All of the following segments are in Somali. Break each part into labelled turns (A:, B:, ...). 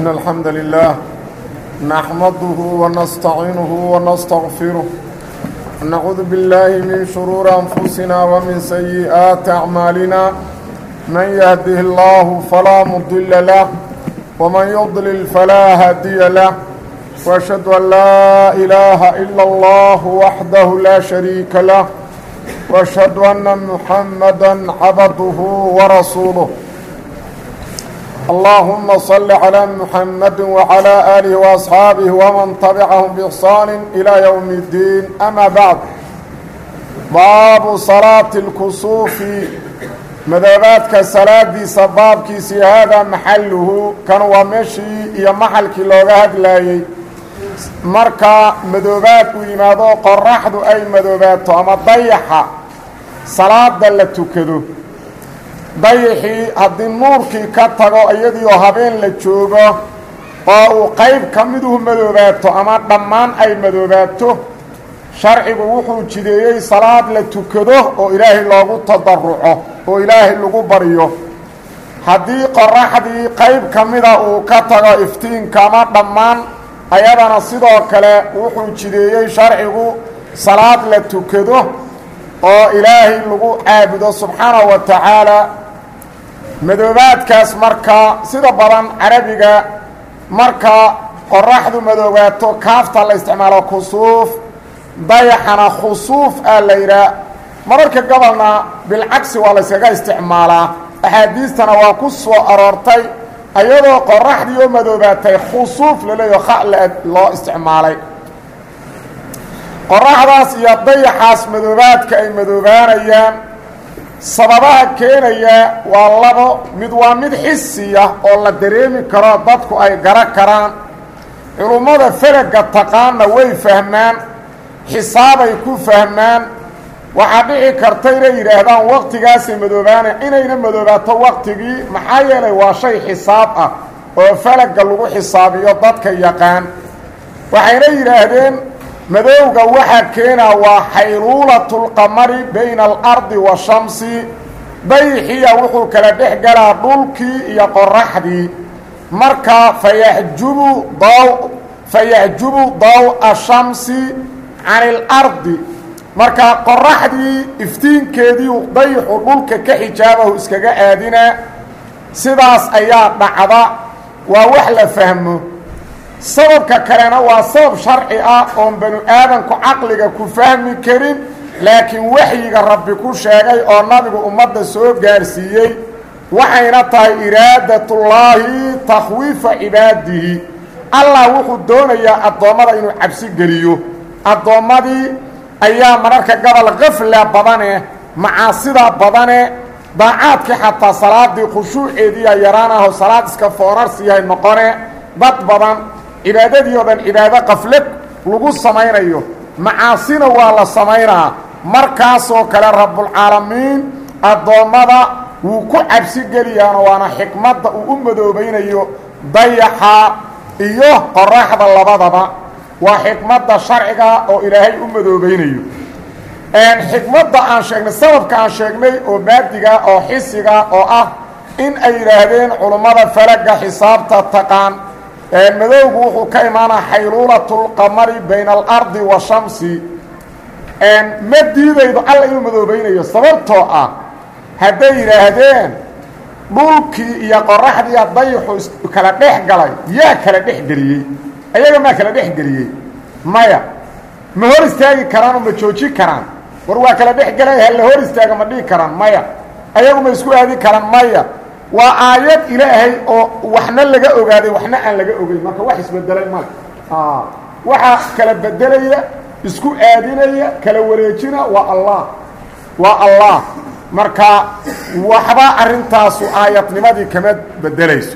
A: إن الحمد لله نحمده ونستعينه ونستغفره نعوذ بالله من شرور أنفسنا ومن سيئات أعمالنا من يهده الله فلا مضل له ومن يضلل فلا هادي له وأشهد أن لا إله إلا الله وحده لا شريك له وأشهد أن محمدا عبده ورسوله اللهم صل على محمد وعلى آله وأصحاabه ومن تبعهم بإحsaan إلى يوم الدين أmا بعد baabu صلاaة الكسuufi madoobaadka salaadiisa baabkiisii haadaa maxaluhu kan waa meeshii iyo maxalkii looga hadlaayey marka madoobaad uu yimaado qoraxdu ay madoobaato ama dayaxa salaada la tukado dayaxii haddii nuurkii ka tago iyadiioo habeen la joogo oo uu qayb ka miduhu madoobaato ama dhammaan ay madoobaato sharcigu wuxuu jideeyey salaad la tukado oo ilaahay loogu tadaruco oo ilaahay lagu baryo haddii qoraxdii qayb ka mida uu ka tago iftiinka ama dhammaan ayadana sidoo kale wuxuu jideeyey sharcigu salaad la tukado oo ilaahay lagu caabudo subxaanahu wa tacaala madoobaadkaas marka sida badan carabiga marka qoraxdu madoobaato kaafta la isticmaalo kusuuf dayaxana khusuuf aa la yidhaah mararka gobolna bilcagsi waa la yskaga isticmaalaa axaadiistana waa ku soo aroortay ayadoo qoraxdii oo madoobaatay khusuuf laleeyaho kha loo isticmaalay qoraxdaas iyo dayaxaas madoobaadka ay madoobaanayaan sababaha keenaya waa labo mid waa mid xisiya oo la dareemi karo dadku ay garo karaan culummada feraga taqaanna way fahmaan xisaabay ku fahmaan waxaa dhici karta inay yidhaahdaan waqtigaasay madoobaana inayna madoobaato waqtigii maxaa yeelay waa shay xisaab ah oo falaga lagu xisaabiyo dadka yaqaan waxayna yidhaahdeen madowga waxaa keenaa waa xayluulatulqamari bayna alardi wa shamsi dayixiya wuxuu kala dhex galaa dhulkii iyo qoraxdii marka fayaxjubu daw fayaxjubu daw-a shamsi can ilardi marka qoraxdii iftiinkeedii dayixu dhulka ka xijaabahu iskaga aadinaa sidaas ayaa dhacda waa wax la fahmo sababka kalena waa sabab sharci ah oon banu aadanku caqliga ku fahmi karin laakiin waxyiga rabbi ku sheegay oo nabigu ummadda soo gaarsiiyey waxayna tahay iraadatullaahi takhwiifa cibaadihi allah wuxuu doonayaa addoommada inuu cabsi geliyo addoommadii ayaa mararka gobol kafla badane macaasida badane daacaadkii xataa salaadii khushuuceediiya yaraanaho salaad iska foorarsiyahay noqone dad badan cibaadadii oo dhan cibaado qaflad lagu samaynayo macaasina waa la samaynaa markaasoo kale rabbulcaalamiin addoommada wuu ku cabsi geliyaano waana xikmadda uu u madoobaynayo dayaxa iyo qoraxda labadaba waa xikmadda sharciga oo ilaahay u madoobaynayo xikmadda aan sheegnay sababka aan sheegnay oo maadiga oo xisiga oo ah in ay yidhaahdeen culummada falaga xisaabta taqaan madowgu wuxuu ka imaanaa xayluulatulqamari bayna alardi wa shamsi ma diidaydo alla inuu madoobaynayo sababtoo ah hadday yidhaahdeen dhulkii iyo qoraxdiiya dayaxu kala dhex galay yaa kala dhex geliyey ayaga maa kala dhex geliyey maya ma hor istaagi karaan oo ma jooji karaan war waa kala dhex gelay ha la hor istaaga ma dhihi karaan maya ayagu ma isku aadi karaan maya waa aayad ilaahay oo waxna laga ogaaday waxna aan laga ogeyn marka wax isbedelay male waxaa kala bedelaya isku aadinaya kala wareejina waa allah waa allah marka waxba arrintaasu aayadnimadii kama bedelayso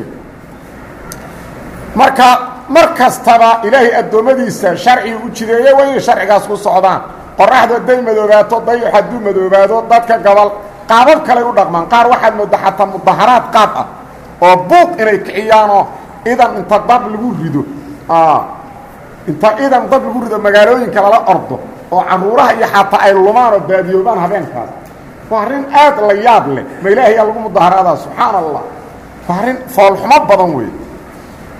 A: marka mar kastaba ilaahay addoommadiisa sharciga u jideeye waa inay sharcigaas ku socdaan qoraxdu hadday madoobaato dayax hadduu madoobaado dadka gobol qaabab kaley u dhaqmaan qaar waxaad moodaa xataa mudaharaad qaab ah oo buuq inay kiciyaanoo idan inta dab lagu rido inta idan dab lagu rido magaalooyinka lala ordo oo caruuraha iyo xataa ay lumaan oo baadiyoobaan habeenkaas waa arrin aad la yaab leh ma ilaahayaa lagu mudaharaadaa subxaana allah waa arrin foolxumo badan wey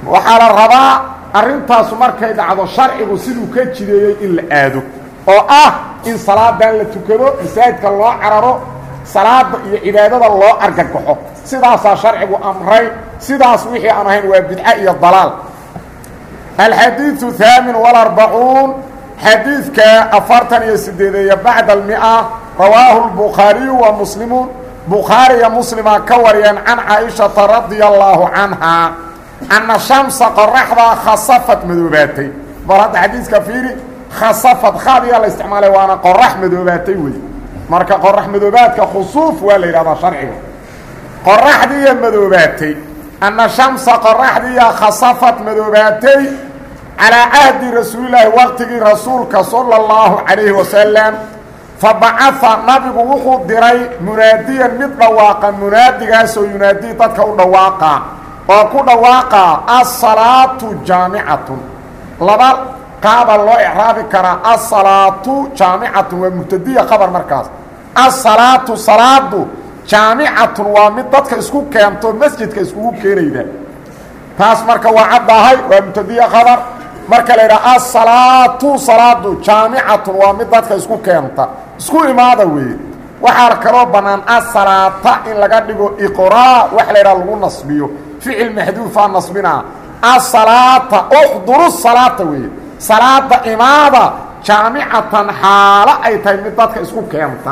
A: waxaa la rabaa arrintaasu markay dhacdo sharcigu siduu ka jideeyey in la aado oo ah in salaadan la tukado masaajidka loo cararo salaada iyo cibaadada loo argagaxo sidaasaa sharcigu amray sidaas wixii aan ahayn waa bidco iyo dalaal alxadiiثu haamin walarbacuun xadiidka afartan iyo sideedeeya bacda almia rawaahu lbukhaariyu wa muslimuun bukhaariya muslima ka wariyeen can caaishata radia allaahu canhaa anna shamsa qoraxdaa khasafad madoobaatay bal hadda xadiiska fiiri khasafad khaadiyaa la isticmaalay waana qorax madoobaatay wey marka qorax madoobaadka khusuuf waa la yidhahdaa sharciga qoraxdiiya madoobaatay anna shamsa qoraxdiiya khasafad madoobaatay calaa cahdi rasuulilaahi waqtigii rasuulka sala اllahu calayhi wasalam fabacaha nabigu wuxuu diray munaadiyan mid dhawaaqa munaadigaasoo yunaadii dadka u dhawaaqa oo ku dhawaaqa asalaatu jaamicatun laba qaaba loo icraabi karaa asalaatu jaamicatun waa mubtadiya qabar markaas asalaatu salaadu jaamicatun waa mid dadka isku keento masjidka iskugu keenayda taas marka waa caddahay waa mubtadiya qabar marka la yidhaha asalaatu salaadu jaamicatun waa mid dadka isku keenta isku imaada weeye waxaa kaloo bannaan asalaata in laga dhigo iqraa wax la yidhaha lagu nasbiyo ficil maxduufaa nasbinaa asalaata uxduru salaata weeye salaada imaada jaamicatan xaalo ay tahay mid dadka isku keenta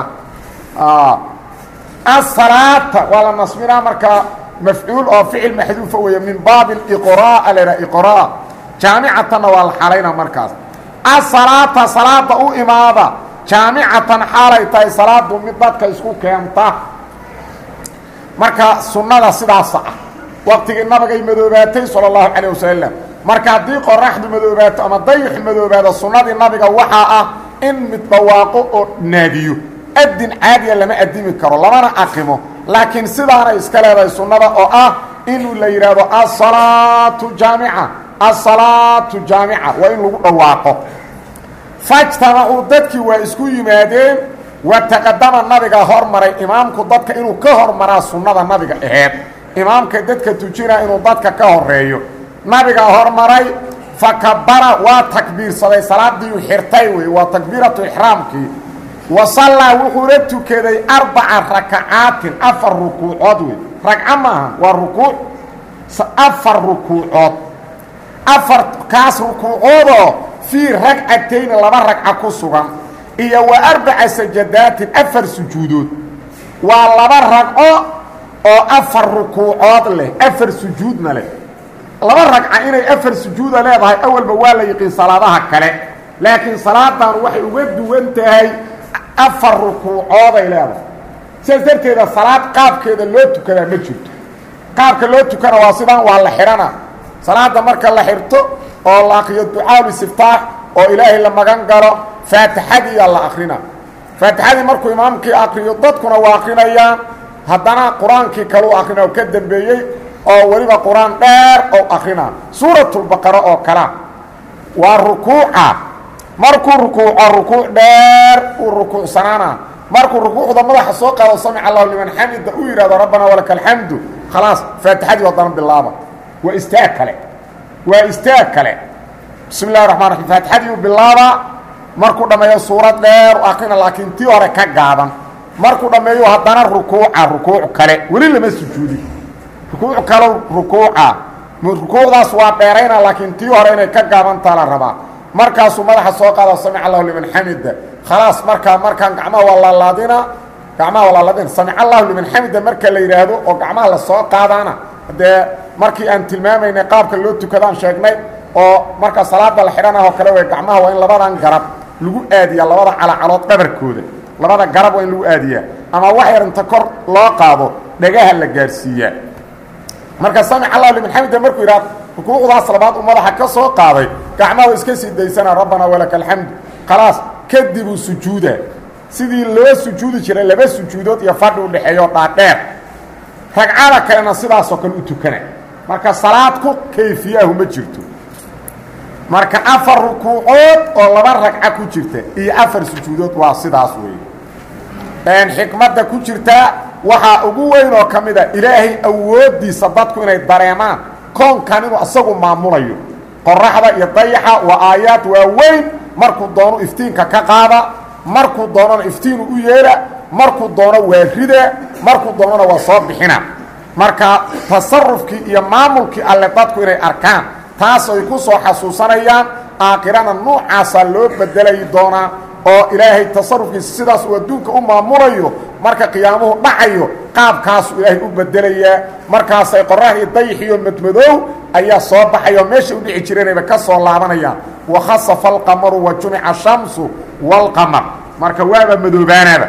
A: asalaata waa la nasbinaa marka mafcuul oo ficil maxduufa weeye min baabi iqraa la yidhaha iqraa jaamicatanna waa la xalayna markaas asalaata salaada u imaada jaamicatan xaalay tahay salaadu mid dadka isku keenta marka sunnada sidaasa ah waqtigii nabigay madoobaatay sala allahu calayh wasalam marka haddii qoraxdu madoobaato ama dayix madoobaado sunnadii nabiga waxaa ah in mid dhawaaqo oo naadiyo adin caadiya lama adimi karo lamana aqimo laakiin sidaanay iska leedahay sunnada oo ah inuu la yidhaahdo asalaatu jaamica asalaatu jaamica waa in lagu dhawaaqo fajtamacuu dadkii waa isku yimaadeen wa taqadama nabiga hormaray imaamku dadka inuu ka hormaraa sunnada nabiga aheed imaamka dadka tujina inuu dadka ka horeeyo nabigaa hormaray fakabara waa takbiirsaday salaadiiu xirtay wey waa takbiiratu ixraamkii wa sallaa wuxuuna tukaday arbaca rakacaatin afar rukuucood wey ragco maaha waa rukuuc afar rukuucood afar kaas rukuucoodoo fii ragcatayni laba ragca ku sugan iyo wa arbaca sajadaatin afar sujuudood waa laba ragco oo afar rukuucood leh afar sujuudna leh laba ragca inay afar sujuuda leedahay awalba waa la yiqiin salaadaha kale laakiin salaadan waxay uga duwan tahay afar rukuucooday leedahay sidaas darteeda salaad qaabkeeda loo tukadaa ma jirto qaabka loo tukana waa sidaan waa la xidhana salaada marka la xirto oo la akriyo ducaaul istiftaax oo ilaahay la magan galo faatixadiiyaa la akrina faatixadii markuu imaamkii akriyo dadkuna waa akrinayaan haddana qur-aankii kaleu akrina oo ka dambeeyey oo weliba qur-aan dheer oo akrina suuratulbaqara oo kala waa rukuuca markuu rukuuco rukuuc dheer uu rukuucsanaana markuu rukuucda madaxa soo qaado samic allahu liman xamida uu yidhahdo rabbana walaka alxamdu khalaas faatixadii haddana bilaaba waa istaag kale waa istaag kale bismi illahi raxmaan raxiim faatixadiiu bilaabaa markuu dhammeeyo suurad dheer u akrina laakiin tii hore ka gaaban markuu dhammeeyo haddana rukuuca rukuuc kale weli lama sujuudin rukuuc kale rukuuca rukuucdaas waa dheerayna laakiin tii hore inay ka gaabantaa la rabaa markaasuu madaxa soo qaada samic allahu liman xamida khalaas markaa markaan gacmaha waa laalaadina gacmaha waa laalaadina samic allahu liman xamida marka la yidhaahdo oo gacmaha la soo qaadaana dee markii aan tilmaamaynay qaabka loo tukadaan sheegnay oo marka salaada la xidhanah oo kale way gacmaha waa in labadan garab lagu aadiyaa labada calacalood dhabarkooda labada garab waa in lagu aadiyaa ama wax yar inta kor loo qaado dhagaha la gaarsiiyaa marka samic allahu liman xamida markuu yidhahdo rukuucdaas labaad uu madaxa ka soo qaaday gacmaha wa iska sii daysana rabbana walaka alxamdu khalaas kadibuu sujuuda sidii loo sujuudi jiray laba sujuudood iyo fadhi u dhexeeyo dhaadheer ragcada kalena sidaasoo kale u tukana marka salaad ku kayfiyaahu ma jirto marka afar rukuucood oo laba ragca ku jirta iyo afar sujuudood waa sidaas weeye xikmadda ku jirtaa waxaa ugu weyn oo ka mid a ilaahay awooddiisa dadku inay dareemaan koonkan inuu asagu maamulayo qoraxda iyo dayaxa waa aayaad waaweyn markuu doono iftiinka ka qaada markuu doonona iftiinu u yeedha markuu doono waa rida markuu doonona waa soo bixina marka tasarufkii iyo maamulkii alle dadku inay arkaan taas ay ku soo xasuusanayaan aakhirana nuucaasaa loo bedelayi doonaa oo ilaahay tasarufkiisa sidaas uu adduunka u maamulayo marka qiyaamuhu dhacayo qaabkaasuu ilaahay u bedelayaa markaasay qoraxdii dayixiyo madmadoow ayaa soo baxaya oo meesha u dhici jireenayba ka soo laabanayaan wakhasafa alqamaru wa jumica ashamsu waalqamar marka waaba madoobaanaaba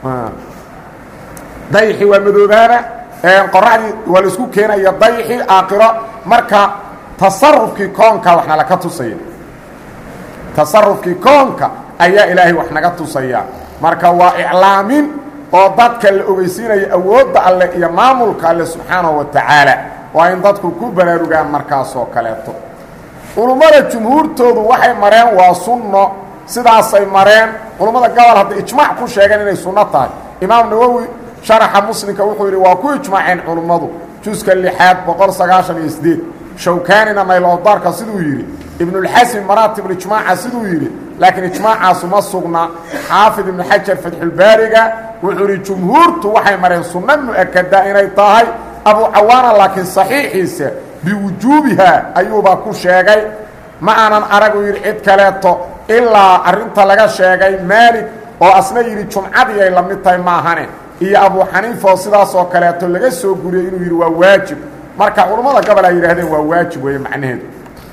A: dayixi waa madoobaana qoraxdii waa la isku keenaya dayixi aakhiro marka tasarufkii koonka wax nalaka tusaya tasarufkii koonka ayaa ilaahay wax naga tusaya marka waa iclaamin oo dadka la ogeysiinaya awoodda alle iyo maamulka alle subxaanahu wa tacaala waa in dadku ku baraarugaan markaasoo kaleeto culummada jumhuurtoodu waxay mareen waa sunno sidaasay mareen culummada gobol hadday ijmaac ku sheegeen inay sunno tahay imaam nawowi sharaxa muslimka wuxuu yidhi waa ku ijmaaceen culummadu juska lixaad boqol sagaashan iyo sideed shawkaanina naylowdaarka siduu yidhi ibnulxasin maraatibulijmaaca siduu yidhi laakiin ijmaacaasu ma sugna xaafid ibnu xajar fatxulbaariga wuxuu yidhi jumhuurtu waxay mareen sunno mu-akada inay tahay abu cawaana laakiin saxiixiisa biwujuubiha ayuuba ku sheegay ma aanan aragu yidhi cid kaleeto ilaa arrinta laga sheegay maalig oo asna yidhi jumcadii ay la mid tahay maahane iyo abu xaniifa oo sidaas oo kaleeto laga soo guriyey inuu yidhi waa waajib marka culummada gobol ay yidhahdeen waa waajib weeye macnaheedu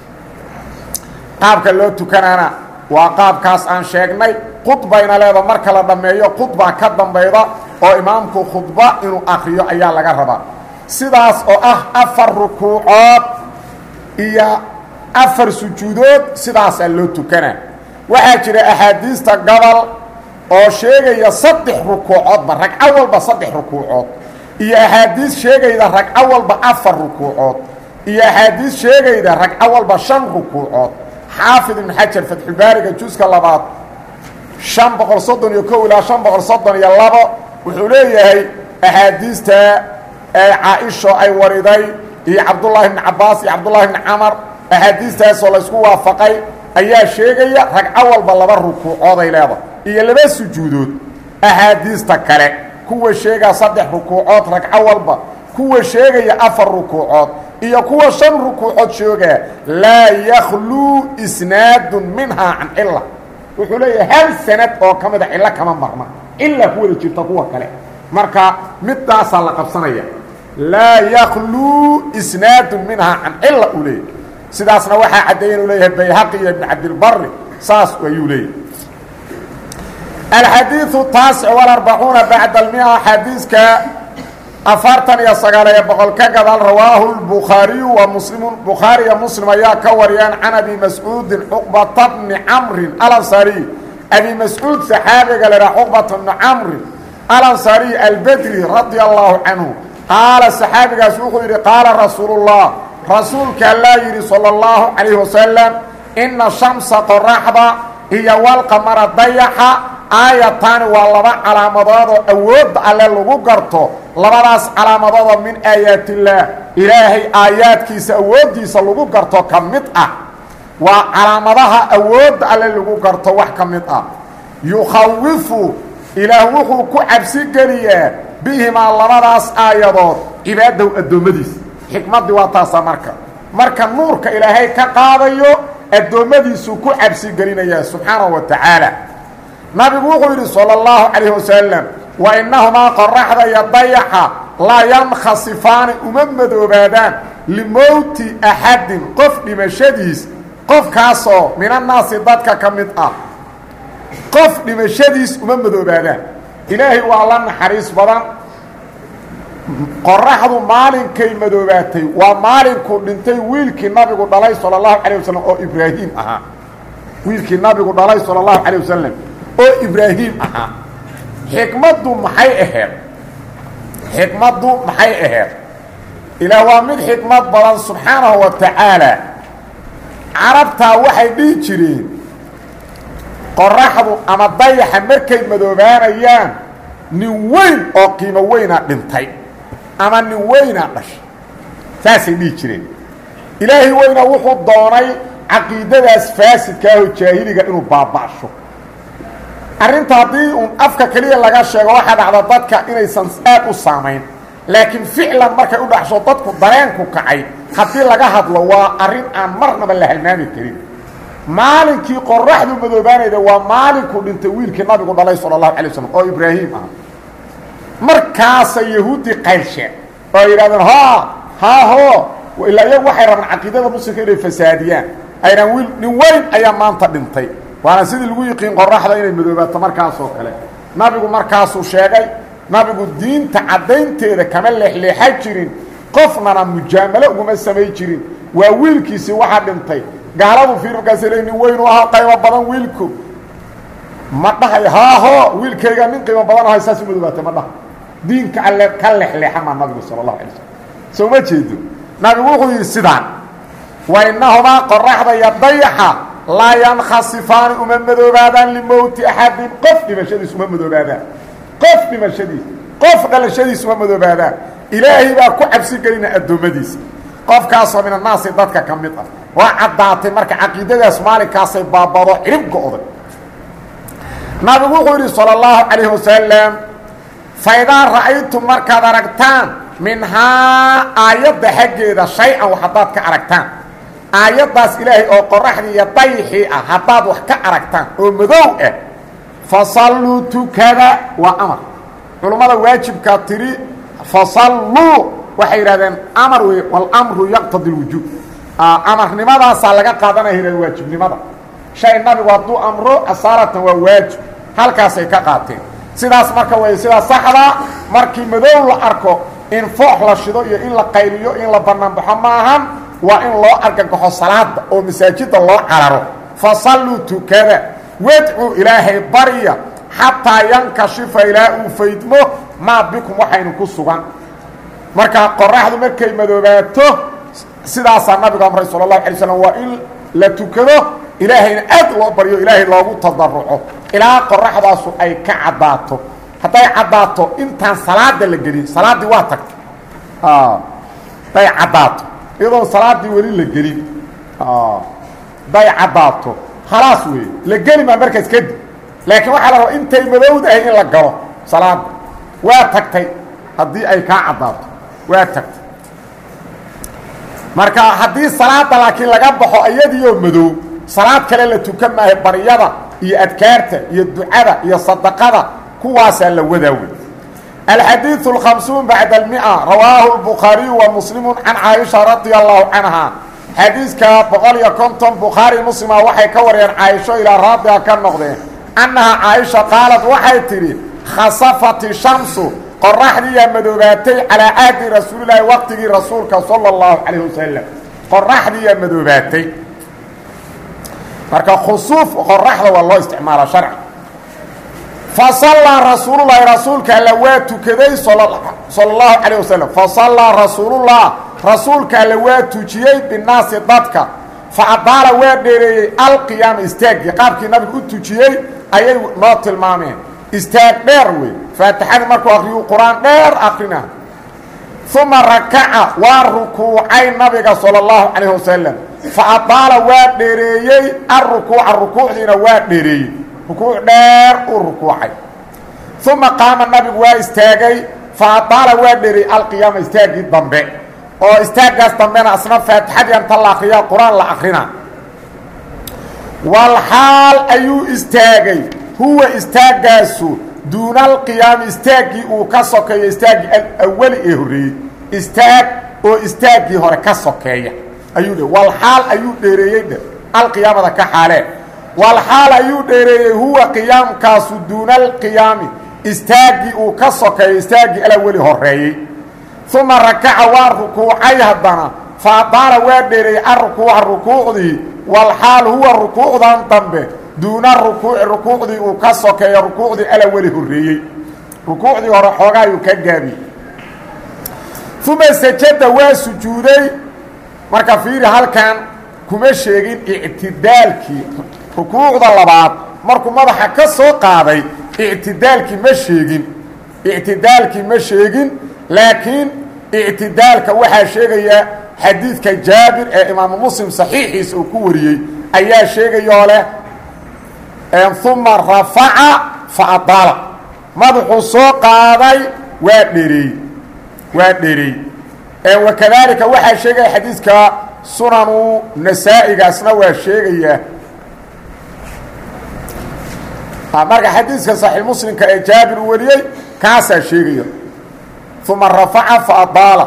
A: qaabka loo tukanaana waa qaabkaas aan sheegnay khudbayna leeda marka la dhammeeyo khudba ka dambayda oo imaamku khudba inuu akriyo ayaa laga rabaa sidaas oo ah afar rukuucood iyo afar sujuudood sidaasaa loo tukanaa waxaa jira axaadiista gobol oo sheegaya saddex rukuucoodba ragco walba saddex rukuucood iyo axaadiis sheegayda ragco walba afar rukuucood iyo axaadiis sheegayda ragco walba shan rukuucood xaafid ibn xajar fatxulbaariga juska labaad shan boqol soddon iyo kow ilaa shan boqol soddon iyo labo wuxuu leeyahay axaadiista caa-isho ay wariday iyo cabdullaahi bni cabaas iyo cabdullaahi bni camar axaadiistaasoo laysku waafaqay ayaa sheegaya ragco walba laba rukuucooday leeda iyo laba sujuudood axaadiista kale kuwa sheegaa saddex rukuucood ragco walba kuwa sheegaya afar rukuucood iyo kuwa shan rukuucood sheegaa laa yakhluu isnaadun minhaa can cila wuxuu leeyahay hal sanad oo ka mida cillo kama marna ilaa ku wada jirta kuwa kale marka midaasaa la qabsanaya laa yakhluu isnaadun minhaa can cila uu leeyahy sidaasna waxaa caddeeya inuu leeyahay bayhaqi iyo ibn cabdilbari saas ayuu leeyahay alxadiiu taasic walarbacuuna bacda almia xadiiska afartan iyo sagaaliyo boqol ka gadaal rawaahu lbukhaariyu wa muslimu bukhaariya muslim ayaa ka wariyaan can abi mascuudin cuqbata bni camrin alansariy abi mascuud saxaabiga lahaa cuqbata bni camrin alansariy albedri radia allahu canhu qaala saxaabigaas wuxuu yidhi qaala rasuulullah rasuulka allaa yidhi sala allahu calayhi wasalam ina shamsa qoraxda iyo walqamara dayaxa aayataani waa laba calaamadoodoo awoodda alle lagu garto labadaas calaamadoodoo min aayaatillaah ilaahay aayaadkiisa awooddiisa lagu garto ka mid ah waa calaamadaha awoodda alle lagu garto wax ka mid ah yukhawifu ilaah wuxuu ku cabsi geliyaa bihimaa labadaas aayadood cibaadahu addoommadiisa xikmaddii waa taasa marka marka nuurka ilaahay ka qaadayo addoommadiisuu ku cabsi gelinayaa subxaanahu wa tacaala nabigu wuxuu yidhi salى اllahu calayh wasalam wa inahumaa qoraxda iyo dayaxa laa yankhasifaani uma madoobaadaan limowti axadin qof dhimashadiis qofkaasoo min annaasi dadka ka mid ah qof dhimashadiis uma madoobaadaan ilaahay waa la naxariis badan qoraxdu maalinkay madoobaatay waa maalinkuu dhintay wiilkii nabigu dhalay salى اlahu calيه wasalam oo ibraahim ahaa wiilkii nabigu dhalay salى اlahu calيه wasalam oo ibraahim ahaa xikmaddu maxay aheed xikmaddu maxay aheed ilaah waa mid xikmad badan subxaanahu wa tacaala carabtaa waxay dhihi jireen qoraxdu ama dayaxa markay madoobaanayaan nin weyn oo qiimo weynaa dhintay ama nin weynaa dhashay saasay dhihi jireen ilaahay weyna wuxuu doonay caqiidadaas faasidkaahoo jaahiliga inuu baaba'sho arrinta haddii uun afka keliya laga sheego waxaa dhacda dadka inaysan aad u saamayn laakiin ficlan markay u dhaxsho dadku dareenku kacay haddii laga hadlo waa arrin aan marnaba la halmaami karin maalinkii qoraxdu madoobaanayda waa maalinkuu dhintay wiilkii nabigu dhalay sala allahu alay waslm oo ibraahim ah markaasay yahuuddii qaylsheen oo ay yidhahdeen ha haaho ilaa iyagu waxay rabaan caqiidada muslimka inay fasaadiyaan aynan wiil nin weyn ayaa maanta dhintay waana sidii lagu yiqiin qoraxda inay madoobaato markaasoo kale nabigu markaasuu sheegay nabigu diinta caddaynteeda kama leexleexa jirin qofnana mujaamalo uguma samay jirin waa wiilkiisii waxaa dhintay gaaladu fiir markaas le nin weynu ahaa qaybo badan wiilku ma dhahay haaho wiilkayga nin qiimo badan ahay saas u madoobaatay ma dhaha diinka alle ka lexleexa maa nabigu sala allahu alay slm soo ma jeedo nabigu wuxuu yidhi sidaan wa innahumaa qoraxda iyo dayaxa laa yankhasifaani uma madoobaadaan limowti axadin qof dhimashadiis uma madoobaadaan qof dhimashadiis qof dhalashadiis uma madoobaadaan ilaahay baa ku cabsi gelina addoommadiisa qofkaasoo min annaasi dadka ka mid ah waa caddaatay marka caqiidadaas maalinkaasay baabado cirib go-day nabigu wuxuu yidhi salى اllahu calayh wasalam faidaa ra'aytum markaad aragtaan minhaa aayadda xaggeeda shay-an wax haddaad ka aragtaan aayaddaas ilaahay oo qoraxdii iyo dayixii ah haddaad wax ka aragtaan oo madow ah fasalluu tukada waa amar culummada waajibkaa tidhi fasalluu waxay yidhahdeen amar wey walamru yaqtadi اlwujuub amarnimadaasaa laga qaadanaya yidhahden waajibnimada shay nabigu hadduu amro asaaratan waa waajib halkaasay ka qaateen sidaas marka way sidaa saxda markii madow la arko in foox la shido iyo in la qayliyo in la banaanbaxo maahan waa in loo argagaxo salaada oo masaajida loo cararo fasalluu tukada wadcuu ilaahay barya xataa yankashifa ilaa uu faydmo maa bikum waxaynu ku sugan marka qoraxdu markay madoobaato sidaasaa nabigu amray sala allahu alay slam waa in la tukado ilaahayna aad loo baryo ilaahay loogu tadaruco ilaa qoraxdaasu ay ka caddaato hadday caddaato intaan salaada la gelin salaaddii waa tagtay hadday caddaato iyadoon salaaddii weli la gelin hadday caddaato khalaas weeye la geli maa markaas kadib laakiin waxaa la rabaa intay madowdahay in la galo salaada waa tagtay haddii ay kaa caddaato waa tagtay marka haddii salaada laakiin laga baxo iyadiioo madow salaad kale la tukan maayo baryada iyo adkaarta iyo ducada iyo sadaqada kuwaasaa la wadaa wey alxadiiث الخamسuun baعd الmئة rawaahu الbukhaariyu wa muslimu can caaisha radia allahu canha xadiiska boqol iyo konton bukhaari muslima waxay ka wariyeen caaisho ilaa raadiga ka noqdeen annaha caaisha qaalad waxay tidhi khasafat shamsu qoraxdiiyaa madoobaatay calaa caadi rasuulilaahi waqtigii rasuulka salى اllahu calayh wasalam qoraxdiiyaa madoobaatay marka khusuuf qoraxda waa loo isticmaala sharci fasallaa rasuululahi rasuulka alla waa tukaday sala allahu calayh wasalam fasallaa rasuulullah rasuulka alla waa tujiyey binaasi dadka fa adaala waa dheereeyey alqiyaama istaaggii qaabkii nabigu u tujiyey ayay noo tilmaameen istaag dheer wey faatixadii markuu akriyuu qur-aan dheer akrina uma rakaca waa rukuucay nabiga sala allahu calayh wasalam fa adaala waa dheereeyey alrukuuca rukuucdiina waa dheereeyey rukuuc dheer uu rukuucay uma qaama nabigu waa istaagay fa adaala waa dheereeyey alqiyaama istaaggii dambe oo istaaggaas dambena asna faatixadii anta la akriyaa qur-aan la akrina walxaal ayuu istaagay huwa istaaggaasu duuna alqiyaami istaaggii uu ka sokeeyo istaaggii alawali ee horreeyey istaag oo istaaggii hore ka sokeeya ayuu dhe walxaal ayuu dheereeyey dhe alqiyaamada ka xaalee walxaal ayuu dheereeyey huwa qiyaamkaasu duuna alqiyaami istaaggii uu ka sokeeyo istaaggii alaweli horeeyey uma rakaca waa rukuucay haddana fa adaala waa dheereeyey alrukuuca rukuucdii walxaal huwa rukuucdan dambe duuna rukuuci rukuucdii uu ka sokeeyo rukuucdii alaweli horreeyey rukuucdii hore xoogaayuu ka gaabiyey uma sajada waa sujuuday marka fiiri halkan kuma sheegin ictidaalkii rukuucda labaad markuu madaxa ka soo qaaday ictidaalkii ma sheegin ictidaalkii ma sheegin laakiin ictidaalka waxaa sheegaya xadiidka jaabir ee imaamu muslim saxiixiisa uu ku wariyey ayaa sheegayoo leh uma rafaca fa adaala madaxuu soo qaaday waa dhereey waa dhereey wakadaalika waxaa sheegaya xadiidka sunanu nasaa-igaasna waa sheegayaa marka xadiidka saxiix muslimka ee jaabir uu wariyey kaasaa sheegaya uma rafaca fa adaala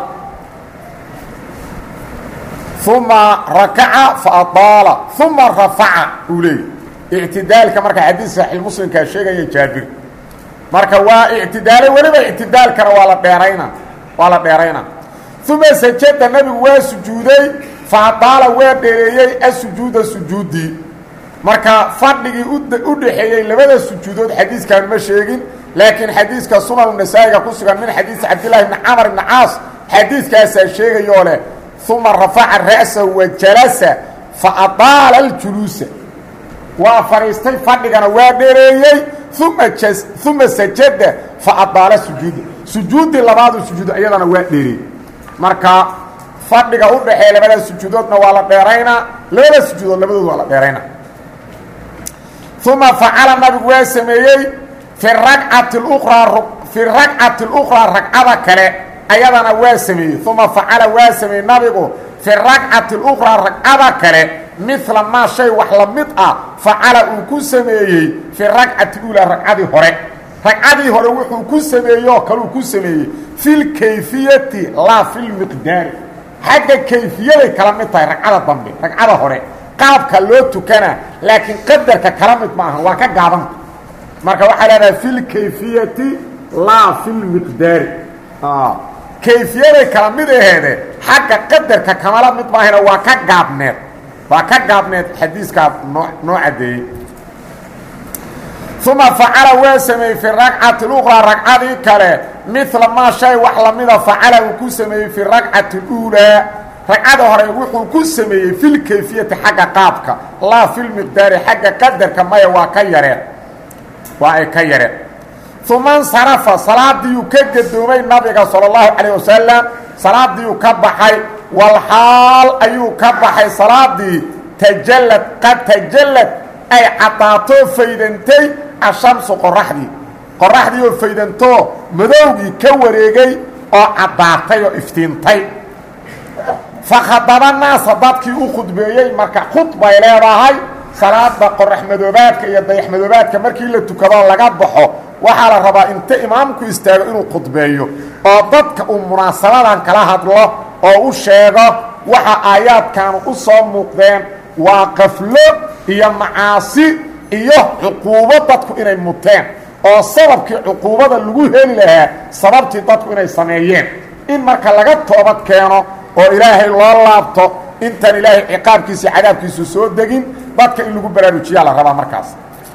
A: uma rakaca fa adaala uma rafaca uu leeyay ictidaalka marka xadiid saxiix muslimkaa sheegaya jaabir marka waa ictidaalay weliba ictidaalkana waa la dheerayna waa la dheerayna uma sajada nabigu waa sujuuday fa adaala waa dheereeyey asujuuda sujuudii marka fadhigii u dhexeeyey labada sujuudood xadiiskan ma sheegin laakiin xadiiska sunan nasaa-iga ku sugan min xadiisi cabdillahi bni camar ibni caas xadiiskaasaa sheegayoo leh uma rafaca ra'sahu wa jalasa fa adaala aljuluusa waa fadhiistay fadhigana waa dheereeyey uma uma sajada fa adaala sujuuda sujuuddii labaadu sujuudo iyadana waa dheereeyey marka fadhiga u dhexeeya labada sujuudoodna waa la dheeraynaa labada sujuudood labadood waa la dheeraynaa uma facala nabigu waa sameeyey fi racati uraa fi ragcati اlأkhraa ragcada kale ayadana waa sameeyey uma facala waa sameeyey nabigu fi ragcati اlأkhraa ragcada kale mila maa shay wax la mid ah facala uu ku sameeyey fi ragcati ulaa ragcadii hore ragcadii hore wuxuu ku sameeyey oo kaleu ku sameeyey fi lkayfiyati laa fi lmiqdaari xagga kayfiyaday kala mid tahay ragcada dambe ragcada hore qaabka loo tukana laakiin qadarka kala mid ma aha waa ka gaabanta marka waxaa leedahay fi lkayfiyati laa fi lmiqdaari kayfiyaday kala mid aheede xagga qadarka kamala mid maahana waa ka gaabneed waa ka gaabneed xadiiskaa noo noo caddeeyey uma facala waa sameeyey fi ragcati اlأkhraa ragcadii kale mila maa shay wax lamida facala uu ku sameeyey fi ragcati اuulaa ragcada hore wuxuu ku sameeyey fi lkayfiyati xagga qaabka laa fi lmiqdaari xagga qadarka maya waa ka yareen waa ay ka yareen uma nsarafa salaadiiyuu ka gadoomay nabiga salى اllahu calayه wasalam salaadiiyuu ka baxay walxaal ayuu ka baxay salaadii tajallad qad tajallad ay caddaatoo faydantay ashamsu qoraxdii qoraxdii oo faydantoo madowgii ka wareegay oo caddaatay oo iftiintay fakhadaba naasa dadkii u khudbeeyey marka khudbay leedahay salaada qorax madoobaadka iyo dayax madoobaadka markii la tukadoo laga baxo waxaa la rabaa inta imaamku istaago inuu khudbeeyo oo dadka uu munaasabadan kala hadlo oo u sheego waxa aayaadkaanu u soo muuqdeen waa qaflo iyo macaasi iyo cuquubo dadku inay muteen oo sababkii cuquubada lagu heli lahaa sababtii dadku inay sameeyeen in marka laga toobad keeno oo ilaahay loo laabto intaan ilaahay ciqaabkiisa cadaabkiisu soo degin dadka in lagu baraarujiyaa la rabaa markaas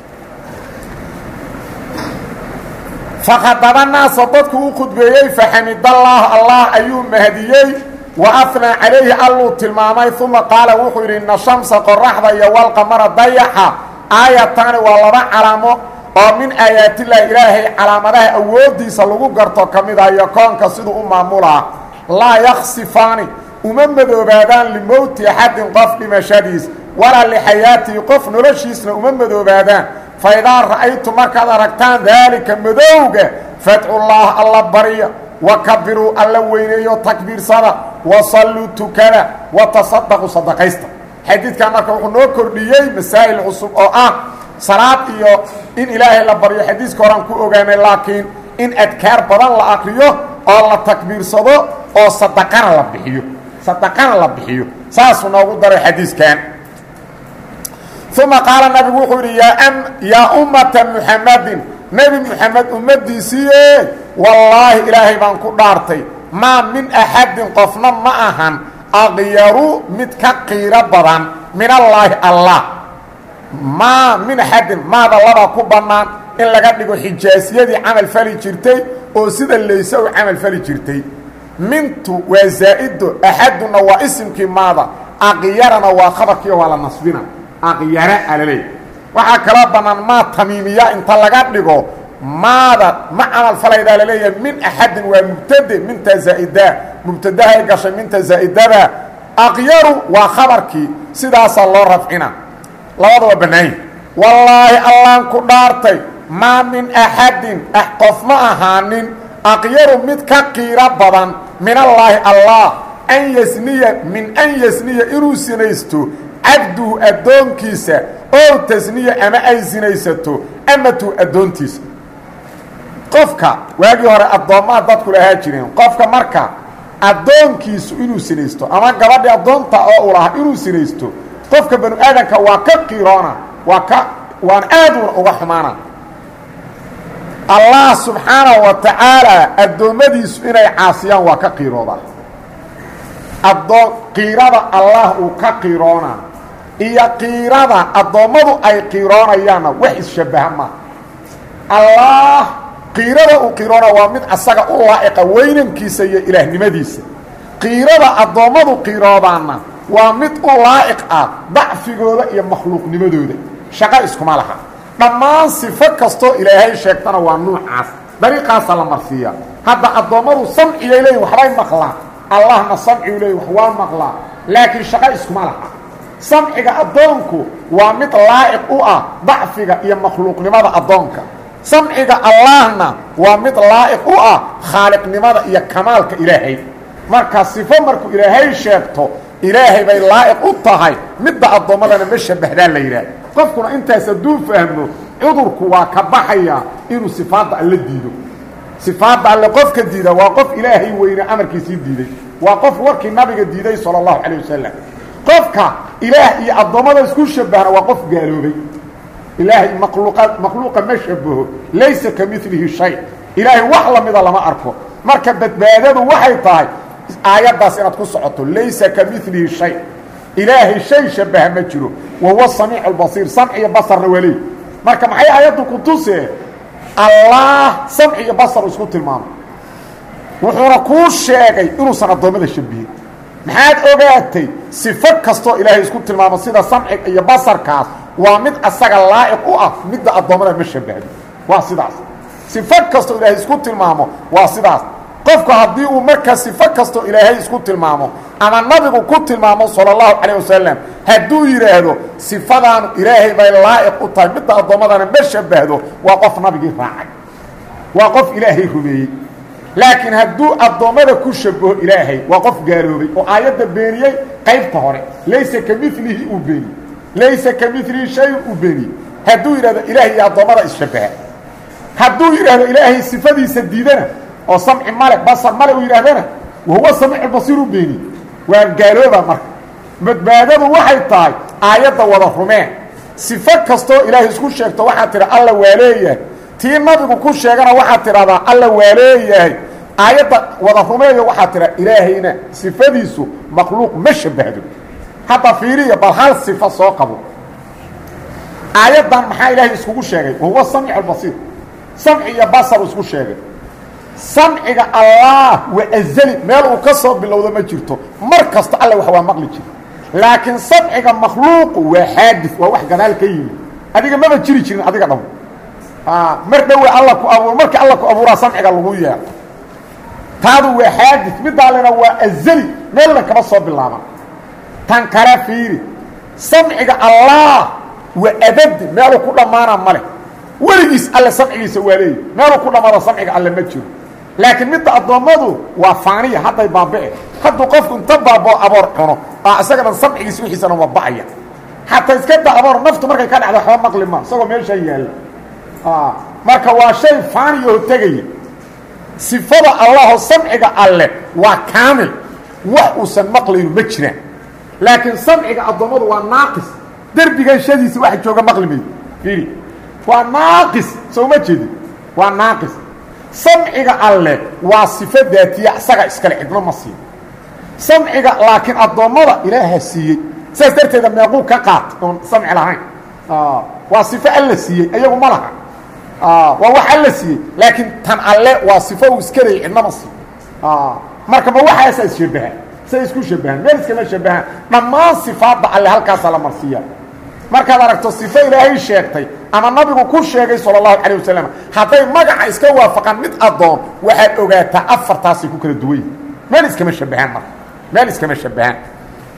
A: fakhadaba naasa dadku u khudbeeyey faxamidallaah allah ayuu mahadiyey wa afnaa calayhi alluu tilmaamay uma qaala wuxuu yidhi ina shamsa qoraxda iyo walqamara dayaxa aayataani waa laba calaamo oo min aayaatillahi ilaahay calaamadaha awooddiisa lagu garto ka mid ah iyo koonka siduu u maamulaa laa yaksifaani uma madoobaadaan limowti axadin qof dhimashadiis walaa lixayaatihi qof noloshiisna uma madoobaadaan fa idaa ra'aytu markaad aragtaan daalika madowga fadcullaah alla barya wa kabiruu alla weyneeyo takbiirsada wa salluu tukada wa tasadaqu sadaqaysta xadiidkan marka wuxuu noo kordhiyey masaa'il cusub oo ah salaad iyo in ilaahay la baryo xadiiska horaan ku ogaanay laakiin in adkaar badan la akriyo oo la takbiirsado oo sadaqana la bixiyo sadaqana la bixiyo saasuu noogu daray xadiiskan uma qaala nabigu wuxuu yidhi yaa ummata muxamadin nebi muxamed ummaddiisiiye wallaahi ilaahay baan ku dhaartay maa min axadin qofna ma ahan aqyaru mid ka qiiro badan min allaahi allah maa min axadin maada labaa ku bannaan in laga dhigo xijaasiyadii camal fali jirtay oo sida layse u camal fali jirtay mintu waa zaa'ido axaduna waa isimkii maada aqyarana waa khabarkiiyo waa la nasbina aqyara alaleey waxaa kaloo bannaan maa tamiimiya inta laga dhigo maada ma camal falaydaa laleeyahay min axadin waa mubtade minta zaa'idaa mubtadahay gashay minta zaa'idada aqyaru waa khabarkii sidaasaa loo rafcina labada waa bannaanya wallaahi allaan ku dhaartay maa min axadin qof ma ahaanin aqyaru mid ka qiiro badan min allaahi allah an yasniya min an yasniya inuu sinaysto cabduhu addoonkiisa ow tasniya ama ay sinaysato amatu addoontiisa qofka waagii hore addoommaa dadku lahaa jireen qofka marka addoonkiisu inuu sinaysto ama gabadhii addoonta oo u lahaa inuu sinaysto qofka banu aadanka waa ka qiroona waa ka waan aaduna uga xumaana allah subxaanahu wa tacaala addoommadiisu inay caasiyaan waa ka qiiroodaa addoon qiirada allah uu ka qiroona iyo qiirada addoommadu ay qiiroonayaanna wax isshabbaha maa allah qiirada uu qiroona waa mid asaga u laa'iqa weynankiisa iyo ilaahnimadiisa qiirada addoommadu qiiroodaanna waa mid u laa'iq ah dacfigooda iyo makhluuqnimadooda shaqo iskuma laha dhammaan sifo kastoo ilaahay sheegtana waa nuucaas dariiqaasa la marsiiya hadda addoommadu samciyay leeyihin waxbay maqlaan allahna samcigu leeyihin wax waa maqlaa laakiin shaqo iskuma laha samciga addoonku waa mid laa'iq u ah dacfiga iyo makhluuqnimada addoonka samciga allahna waa mid laa'iq u ah khaaliqnimada iyo kamaalka ilaahay marka sifo markuu ilaahay sheegto ilaahay bay laa'iq u tahay midda addoommadana ma shabbahdaa la yidhaah qofkuna intaas hadduu fahmo cudurku waa ka baxayaa inuu sifaadda alle diido sifaadda alle qofka diida waa qof ilaahay weyne amarkiisii diiday waa qof warkii nabiga diiday sala allahu calayh wasalam qofka ilaah iyo addoommada isku shabbahna waa qof gaaloobay ilaahay makhluuqa makhluuqa ma shabaho laysa ka milihi shay ilaahay wax lamida lama arko marka badbaadadu waxay tahay aayaddaas inaad ku socoto laysa ka milihi shay ilaahay shay shabaha ma jiro wa huwa samiic albasiir samci iyo basarna waa leey marka maxay aayaddu ku tusee allah samci iyo basar isku tilmaamay wuxuuna kuu sheegay inuusan addoommada shabihin maxaad ogaatay sifo kastoo ilaahay isku tilmaamo sida samciga iyo basarkaas waa mid asaga laa'iq u ah midda addoommada ma shabahdo waa sidaas sifo kastoo ilaahay isku tilmaamo waa sidaas qofku haddii uu markaa sifo kastoo ilaahay isku tilmaamo ama nabigu ku tilmaamo sala allahu calayh wasalam hadduu yidhaahdo sifadaanu ilaahay bay laa'iq u tahay midda addoommadana ma shabahdo waa qof nabigii raacay waa qof ilaahay rumeeyey laakiin hadduu addoommada ku shabaho ilaahay waa qof gaaloobay oo aayadda beeniyey qaybta hore laysa ka milihi uu beeniyey laysa ka milihi shay uu beeniyey hadduu yidhahdo ilaahay iyo addoommada isshabaha hadduu yidhaahdo ilaahay sifadiisa diidana oo samci male basar male uu yidhahdana wahuwa samiicu basiir u beeniye waa gaalooba marka badbaadadu waxay tahay aayadda wada rumeen sifo kastoo ilaahay isku sheegto waxaad tidha alla waa leeyahay tii nabigu ku sheegana waxaad tidhahdaa alla waa leeyahay aayadda wada rumeeyo waxaad tidhaa ilaahayna sifadiisu makhluuq ma shabahdo hadda fiiriya bal hal sifo soo qabo aayaddan maxaa ilaahay iskugu sheegay wahuwa samiic albasiir samci iyo basar isku sheegay samciga allah waa azali meel uu ka soo bilowdo ma jirto mar kasta alle wax waa maqli jira laakiin samciga makhluuqu waa xaadis waa wax gadaal ka yimi adiga maba jiri jirin adiga dhamo mar dhowe alla ku abuur markii alla ku abuuraa samciga lagu yeelo taadu waa xaadis midaalena waa azali meelna kama soo bilaaban tan kale fiiri samciga allah waa abadi meeluu ku dhammaana male weligiis alle samcigiisa waa leeyi meeluu ku dhammaado samciga alle ma jiro laakiin midda addoommadu waa faaniya hadday baabi'e hadduu qofku inta baaboo aboor cuno aa isagana samcigiisa wixiisana waa ba'aya xataa iska da aboor naftu markay ka dhacdo waxba maqli ma isagoo meeshaa yaalla marka waa shay faaniyoo tegaya sifada allahoo samciga alle waa kaamil wax uusan maqlaynu ma jiraan laakiin samciga addoommadu waa naaqis derbigan shadiisa waxa jooga maqli maydo fiiri waa naaqis soo ma jeedin waa naaqis samciga alle waa sifo daatiya isaga iskale cidno ma siiyo samciga laakiin addoommada ilaaha siiyey saas darteeda meequu ka qaat oon samci lahayn waa sifo alla siiyey iyagu ma laha waa wax alla siiyey laakiin tan alle waa sifo uu iska leeyay cidno ma siiyo marka ma waxaasaa isshabahaan say isku shabahaan meel iskama shabahaan dhammaan sifaadda alle halkaasaa la marsiiya markaad aragto sifo ilaahay sheegtay ama nabigu ku sheegay sala allahu calayh wasalam hadday magaca iska waafaqaan mid addoon waxaad ogaataa afartaasay ku kala duwan yihin meel iskama shabahaan marka meel iskama shabahaan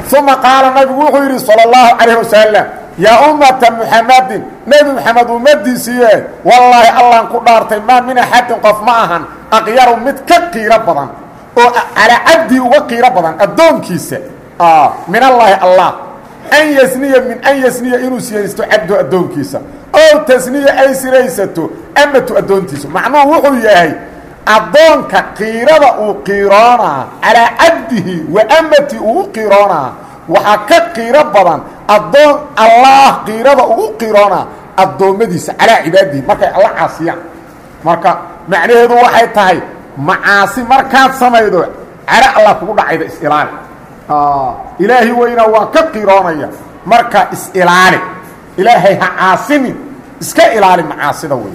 A: uma qaala nabigu wuxuu yidhi salى اllahu calayh wasalam yaa ummata muxamadin nebi moxamed ummadiisiiye wallaahi allaan ku dhaartay maa min axadin qof ma ahan aqyaru mid ka qiiro badan oo calaa cabdii uga qiiro badan addoonkiisa min allaahi allah an yasniya min an yasniya inuu siyaysto cabdo addoonkiisa ow tasniya ay siraysato amatu addoontiisa macnuhu wuxuu yahay addoonka qiirada uu qiiroonaa calaa cabdihi wa amati uu u qiiroonaa waxaa ka qiiro badan addoon allaah qiirada ugu qiiroonaa addoommadiisa calaa cibaadihi markay alla caasiyaan marka macnaheedu waxay tahay macaasi markaad samaydo cala allah kugu dhacayda is-ilaali ilaahi weynaa waa ka qiroonaya marka is-ilaali ilaahay ha caasinin iska ilaali macaasida wey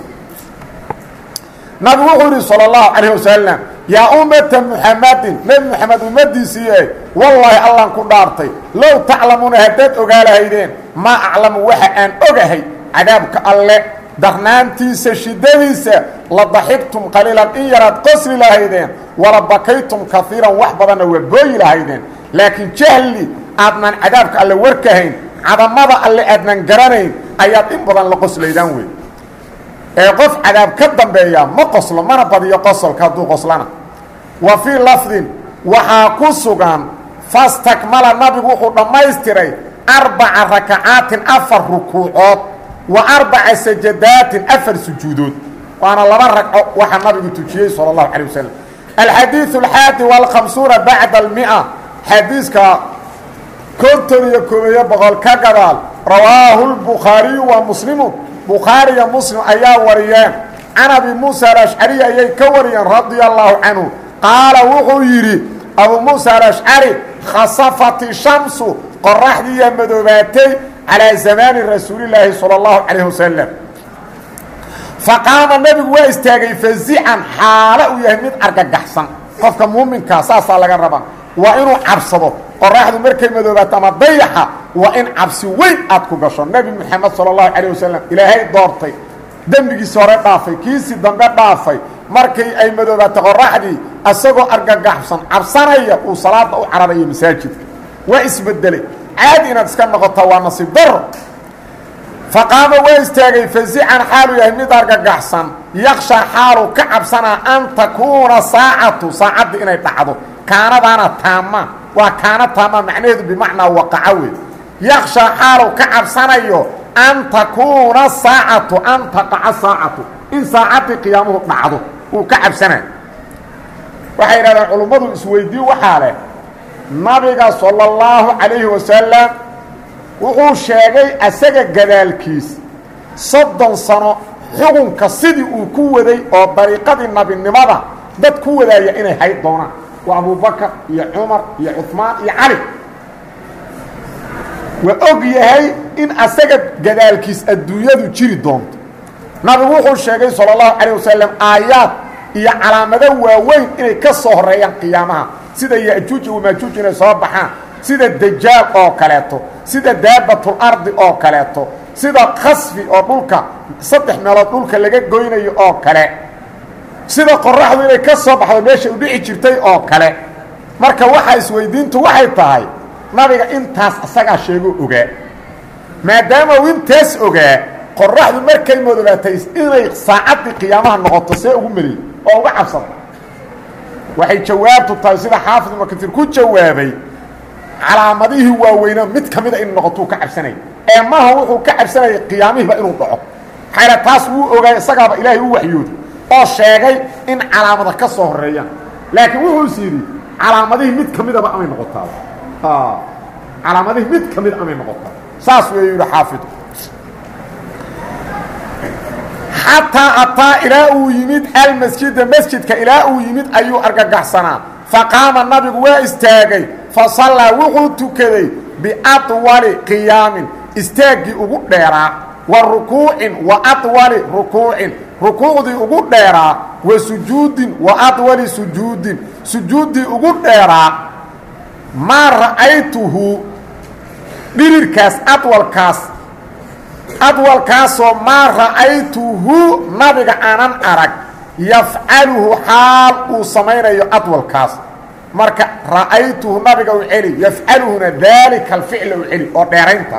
A: nabigu wuxuu yidhi salى اllahu calayh wasalam yaa ummata muxamadin nebi moxamed ummadiisiiye wallaahi allaan ku dhaartay low taclamuuna haddaad ogaa lahaydeen maa aclamu waxa aan ogahay cadaabka alle darnaantiisa shiddadiisa la daxigtum qaliilan in yaraad qosli lahaydeen wala bakaytum kaiiran wax badanna waa booyi lahaydeen laakiin jahli aadnan cadaabka alle warkahayn cadamada alle aadnan garanayn ayaad in badan la qoslaydaan wey ee qof cadaab ka dambeeya ma qoslo mana badiyo qosolka hadduu qoslana wa fii lafdin waxaa ku sugan fastakmala nabigu wuxuu dhammaystiray arbaca rakacaatin afar rukuucood wa arbaca sajadaatin afar sujuudood waana laba ragco waxaa nabigu tujiyey salى اllahu calيه wasalam alxadiiثu alxaadi wاlkhamsuuna bacda almia xadiiska konton iyo koobeeyo boqol ka gadaal rawaahu lbukhaariyu wa muslimu bukhaariya muslim ayaa wariyeen can abi muusa alashcari ayay ka wariyeen radia allahu canhu qaala wuxuu yidhi abu muusa alashcari khasafat shamsu qoraxdiiyaa madoobaatay calaa zamaani rasuulilaahi salى اllahu calayh wasalam faqaama nebigu waa istaagay fazican xaalo uu yahay mid argagaxsan qofka muuminkaa saasaa laga rabaa waa inuu cabsado qoraxdu markay madoobaato ama dayaxa waa in cabsi weyn aad ku gasho nebi moxamed salى اllahu calayh wasalam ilaahay doortay dembigiisi hore dhaafay kiisii dambe dhaafay markii ay madoobaato qoraxdii isagoo argagaxsan cabsanaya uu salaada u cararayo masaajidka waa isbedelay caadi inaad iska noqotaa waa nasiib daro faqaama waa istaagay fazican xaaluu yahay mid argagaxsan yaksha xaaluu ka cabsanaa an takuuna saacatu saacadda inay dhacdo kaanadaana taama waa kaana taama macnaheedu bimacnaa waqaco wey yaksha xaaluu ka cabsanayo an takuuna saacatu an taqaca saacatu in saacaddii qiyaamuhu dhacdo uu ka cabsanayo waxay yidhahdeen culummadu isweydiin waxaa leh nabiga salى اllahu calayhi wasalam wuxuu sheegay asaga gadaalkiis soddon sano xukunka sidii uu ku waday oo dariiqadii nabinimada dad ku wadaaya inay hayd doonaan waa abubakar iyo cumar iyo cuثmaan iyo cali waa og yahay in asaga gadaalkiis adduunyadu jiri doonto nabigu wuxuu sheegay salى اllahu calayه wasalam aayaad iyo calaamado waaweyn inay ka soo horeeyaan qiyaamaha sida yajuuj wamaajuuj inay soo baxaan sida dajaal oo kaleeto sida daabatul-ardi oo kaleeto sida khasfi oo dhulka saddex meelood dhulka laga goynayo oo kale sida qoraxdu inay ka soo baxdo meesha u dhici jirtay oo kale marka waxaa isweydiintu waxay tahay nabiga intaas asagaa sheegoo ogaa maadaama uu intaas ogaa qoraxdu markay madoobaatay inay saacaddii qiyaamaha noqoto see ugu meliyey oo uga cabsada waxay jawaabtu tahay sida xaafid ibnu katiir ku jawaabay calaamadihii waaweynaa mid ka mida in noqotuu ka cabsanaya ee maaha wuxuu ka cabsanayay qiyaamihiiba inuu dhaco xayla taas wuu ogaay isagaaba ilaahay u waxyooday oo sheegay in calaamada ka soo horeeyaan laakiin wuxuus yidhi calaamadihii mid ka midaba amay noqotaa calaamadihii mid ka mid amay noqotaa saas weeyu yidhi xaafidku xataa ataa ilaa uu yimid almasjida masjidka ilaa uu yimid ayuu argagaxsanaa faqaama nabigu waa istaagay fasallaa wuxuu tukaday biadwali qiyaamin istaaggii ugu dheeraa wa rukuucin wa adwali rukuucin rukuucdii ugu dheeraa wa sujuudin wa adwali sujuudin sujuuddii ugu dheeraa maa ra'aytuhu dhirirkaas adwalkaas adwalkaasoo maa ra'aytuhu nabiga aanan arag yafcaluhu xaal uu samaynayo adwalkaas marka ra'aytuhu nabiga u celi yafcaluhuna daalika alficla u celi oo dheeraynta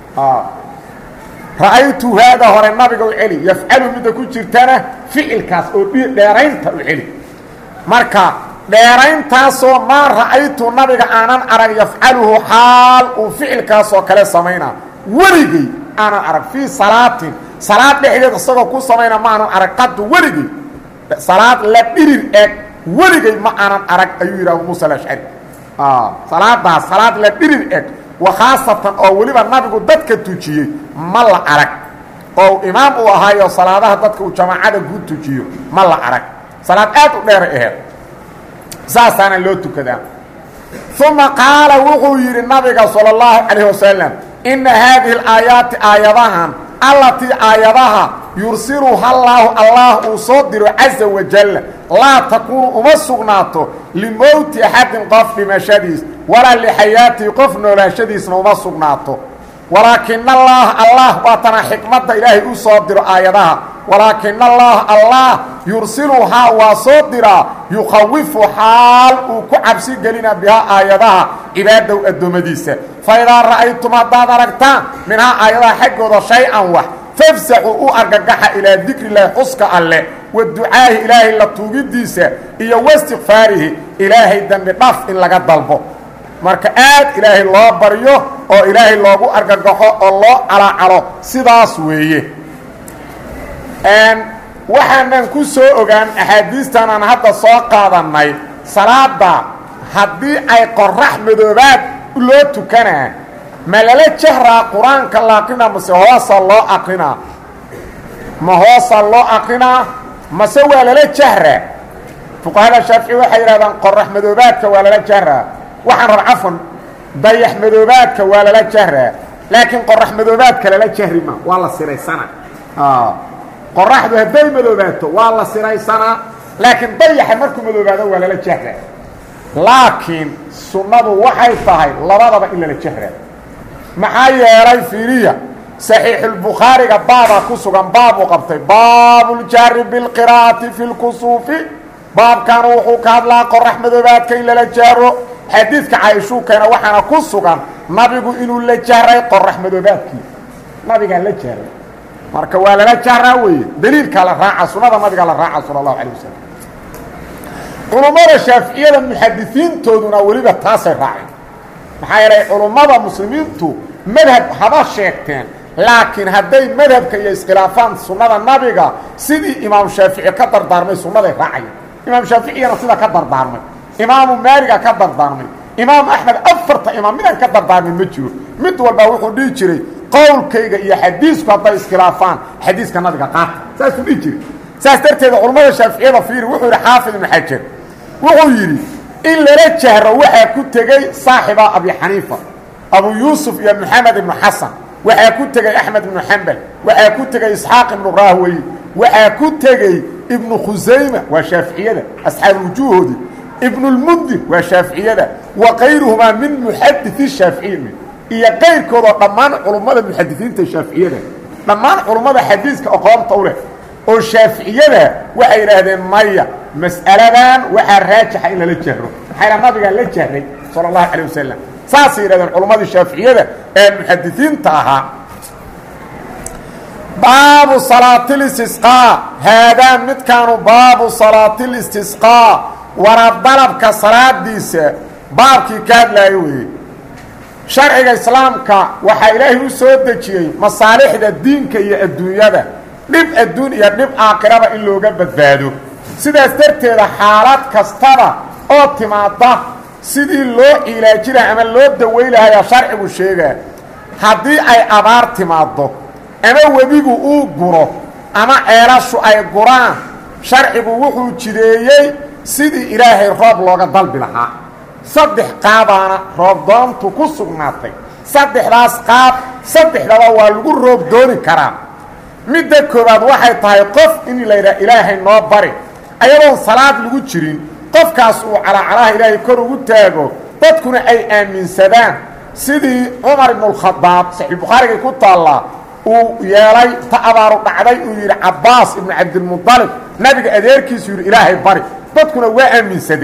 A: ra'aytu haada hore nabiga u celi yafcaluhu midda ku jirtana ficilkaas oo dheeraynta u celi marka dheerayntaasoo maa ra'aytu nabiga aanan arag yafcaluhu xaal uu ficilkaasoo kale samaynaa weligey aanan arag fii salaatin salaad dhexdeed isagoo ku samayna maanan arag qadu weligey salaad la dhirir eg weligey ma aanan arag ayuu yidhi abu muusa alashcari salaadaas salaad la dhirir eg wa khaasatan oo weliba nabigu dadka tujiyey ma la arag oo imaam uu ahaayo salaadaha dadka uu jamaacada guud tujiyo ma la arag salaad aad u dheeray aheed saasaana loo tukadaa uma qaala wuxuu yidhi nabiga salى اllahu calayh wasalam ina haadihi alaayaati aayadahan allatii aayadaha yursiluha llaahu allah uu soo diro caza wajal laa takuunu uma sugnaato limowti axadin qof dhimashadiis walaa lixayaatihi qof noolaashadiisna uma sugnaato walaakina allaha allah waatana xikmadda ilaahay u soo diro aayadaha walaakina allaha allah yursiluhaa waa soo diraa yukhawifu xaal uu ku cabsi gelina bihaa aayadaha cibaadow addoommadiisa fa idaa ra'aytum haddaad aragtaan minhaa aayadaha xaggooda shay-an wax fafsaxuu u argagaxa ilaa dikrilahi xuska alleh wa ducaahi ilaahay la tuugidiisa iyo wastikfaarihi ilaahay dembi dhaf in laga dalbo marka aad ilaahay loo baryo oo ilaahay loogu argagaxo oo loo calacalo sidaas weeye waxaanan ku soo ogaan axaadiistan aan hadda soo qaadannay salaada haddii ay qorax madoobaad loo tukanaa ma lala jahraa qur-aanka la aqrinaa mase hoosa loo aqrinaa ma hoosa loo aqrinaa mase waa lala jahraa fuqahada shaafici waxay yidhahdaan qorax madoobaadka waa lala jahraa waxaan rab cafan dayax madoobaadka waa lala jahraa laakiin qorax madoobaadka lala jahri ma waa la siraysana qoraxdu hadday madoobaato waa la siraysanaa laakiin dayaxa markuu madoobaado waa lala jahraa laakiin sunnadu waxay tahay labadaba in lala jahraa maxaa yeelay fiiriya saxiixulbukhaariga baabaa ku sugan baab uu qabtay baabuljahri bilqiraa'ati fi lkusuufi baabkan wuxuu ka hadlaa qorax madoobaadka in lala jahro xadiidka caaishuu keena waxaana ku sugan nabigu inuu la jahray qorax madoobaadkii nabigaa la jahray marka waa lala jahraa weeye daliilkaa la raaca sunada nabigaa la raaca sala allahu alay wasalam culummada shaaficiyada muxadisiintooduna weliba taasay raaceen maxaa yeelay culummada muslimiintu madhab haba sheegteen laakiin hadday madhabka iyo iskhilaafaan sunnada nabiga sidii imaam shaafici ka dardaarmay sunnaday raacayeen imaam shaaficiyana sida ka dardaarmay imaamu maaliga ka dardaarmay imaam axmed afarta imaam midaan ka dardaarmin ma jiro mid walbaa wuxuu dhihi jiray qowlkayga iyo xadiisku hadday iskhilaafaan xadiiska nabiga qaata saasuu dhihi jiray saas darteeda culammada shaaficiyada fiiri wuxuu yidhi xaafid ibnu xajar wuxuu yidhi in lala jahro waxaa ku tegey saaxiba abi xaniifa abu yuusuf iyo moxamed ibnu xasan waxaa ku tegey axmed ibnu xambal waxaa ku tegey isxaaq ibnu raahwey waxaa ku tegey ibnu khusayma waa shaaficiyada asxaabuwujuuhoodii ibnulmundir waa shaaficiyada wa kayruhumaa min muxadii shaaficiyi iyo kayrkoodoo dhammaan culummada muxadisiinta shaaficiyada dhammaan culummada xadiiska aqoonta u leh oo shaaficiyada waxay idhaahdeen maya mas'aladan waxaa raajixa in lala jahro maxayna nabigaa la jahray sala allahu calay wasalam saasay yidhahdeen culummadii shaaficiyada ee muxadisiinta ahaa baabu salaatilistisqaa haadaa midkaanu baabu salaatilistisqaa waradalabka salaadiisa baabkii ka hadlaayo weeye sharciga islaamka waxaa ilaahay u soo dejiyey masaalixda diinka iyo adduunyada dhib adduun iyo dhib aakhiraba in looga badbaado sidaas darteeda xaalad kastaba oo timaadda sidii loo ciilaaji laha ama loo daway lahayaa sharcigu sheegaa haddii ay abaar timaaddo ama webigu uu guro ama ceelashu ay guraan sharcigu wuxuu jideeyey sidii ilaahay roob looga dalbi lahaa saddex qaabaana roobdoontu ku sugnaatay saddexdaas qaab saddexdaba waa lagu roob dooni karaa midda koowaad waxay tahay qof in la yidhaha ilaahay noo bari ayadoon salaad lagu jirin qofkaas uu calaacalaha ilaahay kor ugu taago dadkuna ay aaminsadaan sidii cumar ibnualkhadaab saxiixulbukhaarigay ku taallaa uu yeelay ta abaaru dhacday uu yidhi cabbaas ibnu cabdilmudalib nabiga adeerkiisu yidhi ilaahay bari dadkuna waa aaminsadeen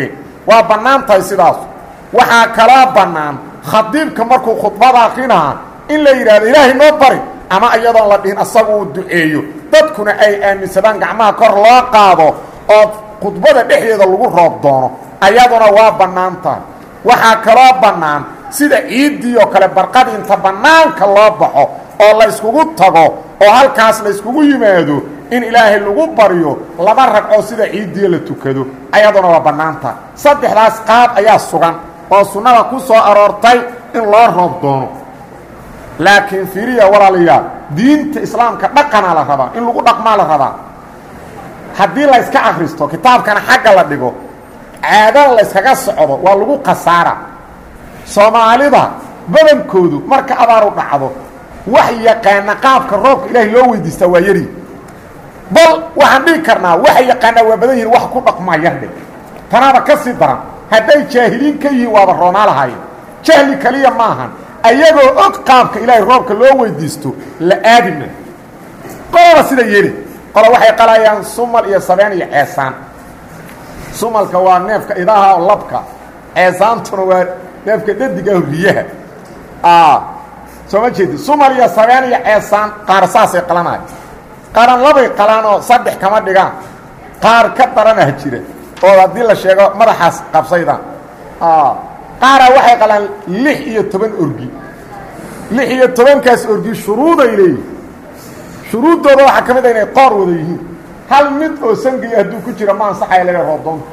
A: waa bannaan tahay sidaas waxaa kaloo bannaan khadiibka markuu khudbada akrinaa in la yidhahdo ilaahay noo bari ama iyadoon la dhihin asagu uu duceeyo dadkuna ay aaminsadaan gacmaha kor loo qaado oo khudbada dhexdeeda lagu roob doono ayaduna waa bannaan tahay waxaa kaloo bannaan sida ciiddii oo kale barqadii inta bannaanka loo baxo oo la yskugu tago oo halkaas la yskugu yimaado in ilaahay lagu baryo laba ragcoo sida ciiddii la tukado ayaduna waa bannaan tahay saddexdaas qaab ayaa sugan oo sunnada ku soo aroortay in loo roob doono laakiin fiiriya walaalayaal diinta islaamka dhaqanaa la rabaa in lagu dhaqmaa la rabaa haddii la yska akhristo kitaabkana xagga la dhigo caadana la yskaga socdo waa lagu khasaara soomaalida badankoodu marka abaaru dhacdo wax yaqaana qaabka roobka ilaahay loo weydiistaa waa yari bal waxaan dhigi karnaa waxay yaqaanaa waa badan yihin wax ku dhaqmaa yardhe tanaaba ka sii daran hadday jaahiliin ka yihiin waaba roonaa lahaayeen jahli kaliya maahan ayagoo og qaabka ilaahay roobka loo weydiisto la aadima qolaba sida yeli qola waxay qalayaan sumal iyo sabeen iyo ceesaan sumalka waa neefka idaha oo labka ceesaantuna waa neefka dhadiga riyaha soo ma jeedi sumal iyo sabeen iyo ceesaan qaar saasay qalanayo qaaran labay qalaan oo saddex kama dhigaan qaar ka daranah jira oo haddii la sheego madaxaas qabsaydaan qaaraa waxay qalaan lix iyo toban orgi lix iyo tobankaas orgi shuruuday leeyihin shuruuddooda waxaa ka mid a inay qoor wada yihiin hal mid oo sangiya hadduu ku jira ma ansaxaya laga roobdoontu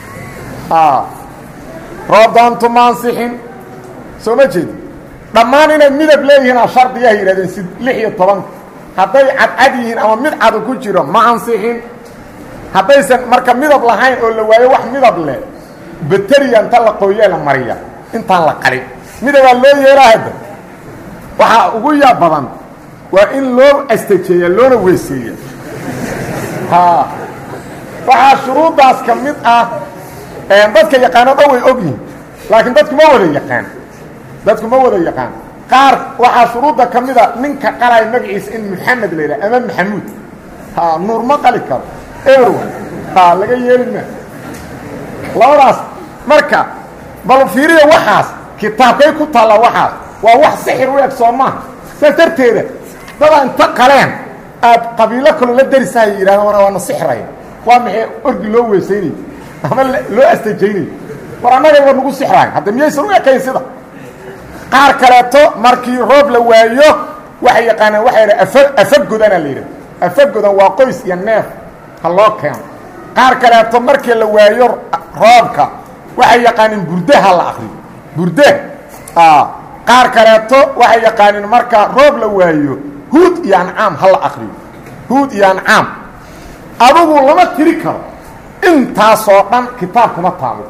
A: roobdoontu ma ansixin soo ma jeedi dhammaan inay midab leeyihiinaa shardiyaha yidhahdeen si lix iyo tobanka hadday cadcad yihiin ama mid cadu ku jiro ma ansixin haddaysan marka midab lahayn oo la waayo wax midab leh bateriya inta la qooyee la mariya intaan la qalin midabaa loo yeelaa hadda waxaa ugu yaab badan waa in loo astajeeya loona weeseeya ha waxaa shuruuddaas ka mid ah dadka yaqaano dhan way og yihin laakiin dadku ma wada yaqaan dadku ma wada yaqaan qaar waxaa shuruudda ka mida ninka qalaya magaciisa in maxamed la yidhaha ama maxamuud ha nuur ma qali karo erow ha laga yeeli ma labadaas marka bal fiiriya waxaas kitaabkay ku taalla waxaas waa wax sixir u eg soo maaha saas darteeda dadaa inta qaleen aad qabiilo kaloo la darisahay yidhahdaan war waana sixraya waa maxay orgi loo weesaynay ama loo astajaynay war annaga war nagu sixrahay hadda miyaysan u ekayn sida qaar kaleeto markii roob la waayo waxay yaqaanaan waxay yidhaha afa afagodana la yidhaha afagodan waa qoys iyo neef ha loo keeno qaar kaleeto markii la waayo roobka waxay yaqaaniin burdaha la akriyo burdah qaar kaleeto waxay yaqaaniin marka roob la waayo huud iyo ancaam ha la akriyo huud iyo ancaam adugu lama tiri karo intaasoo dhan kitaab kuma taalo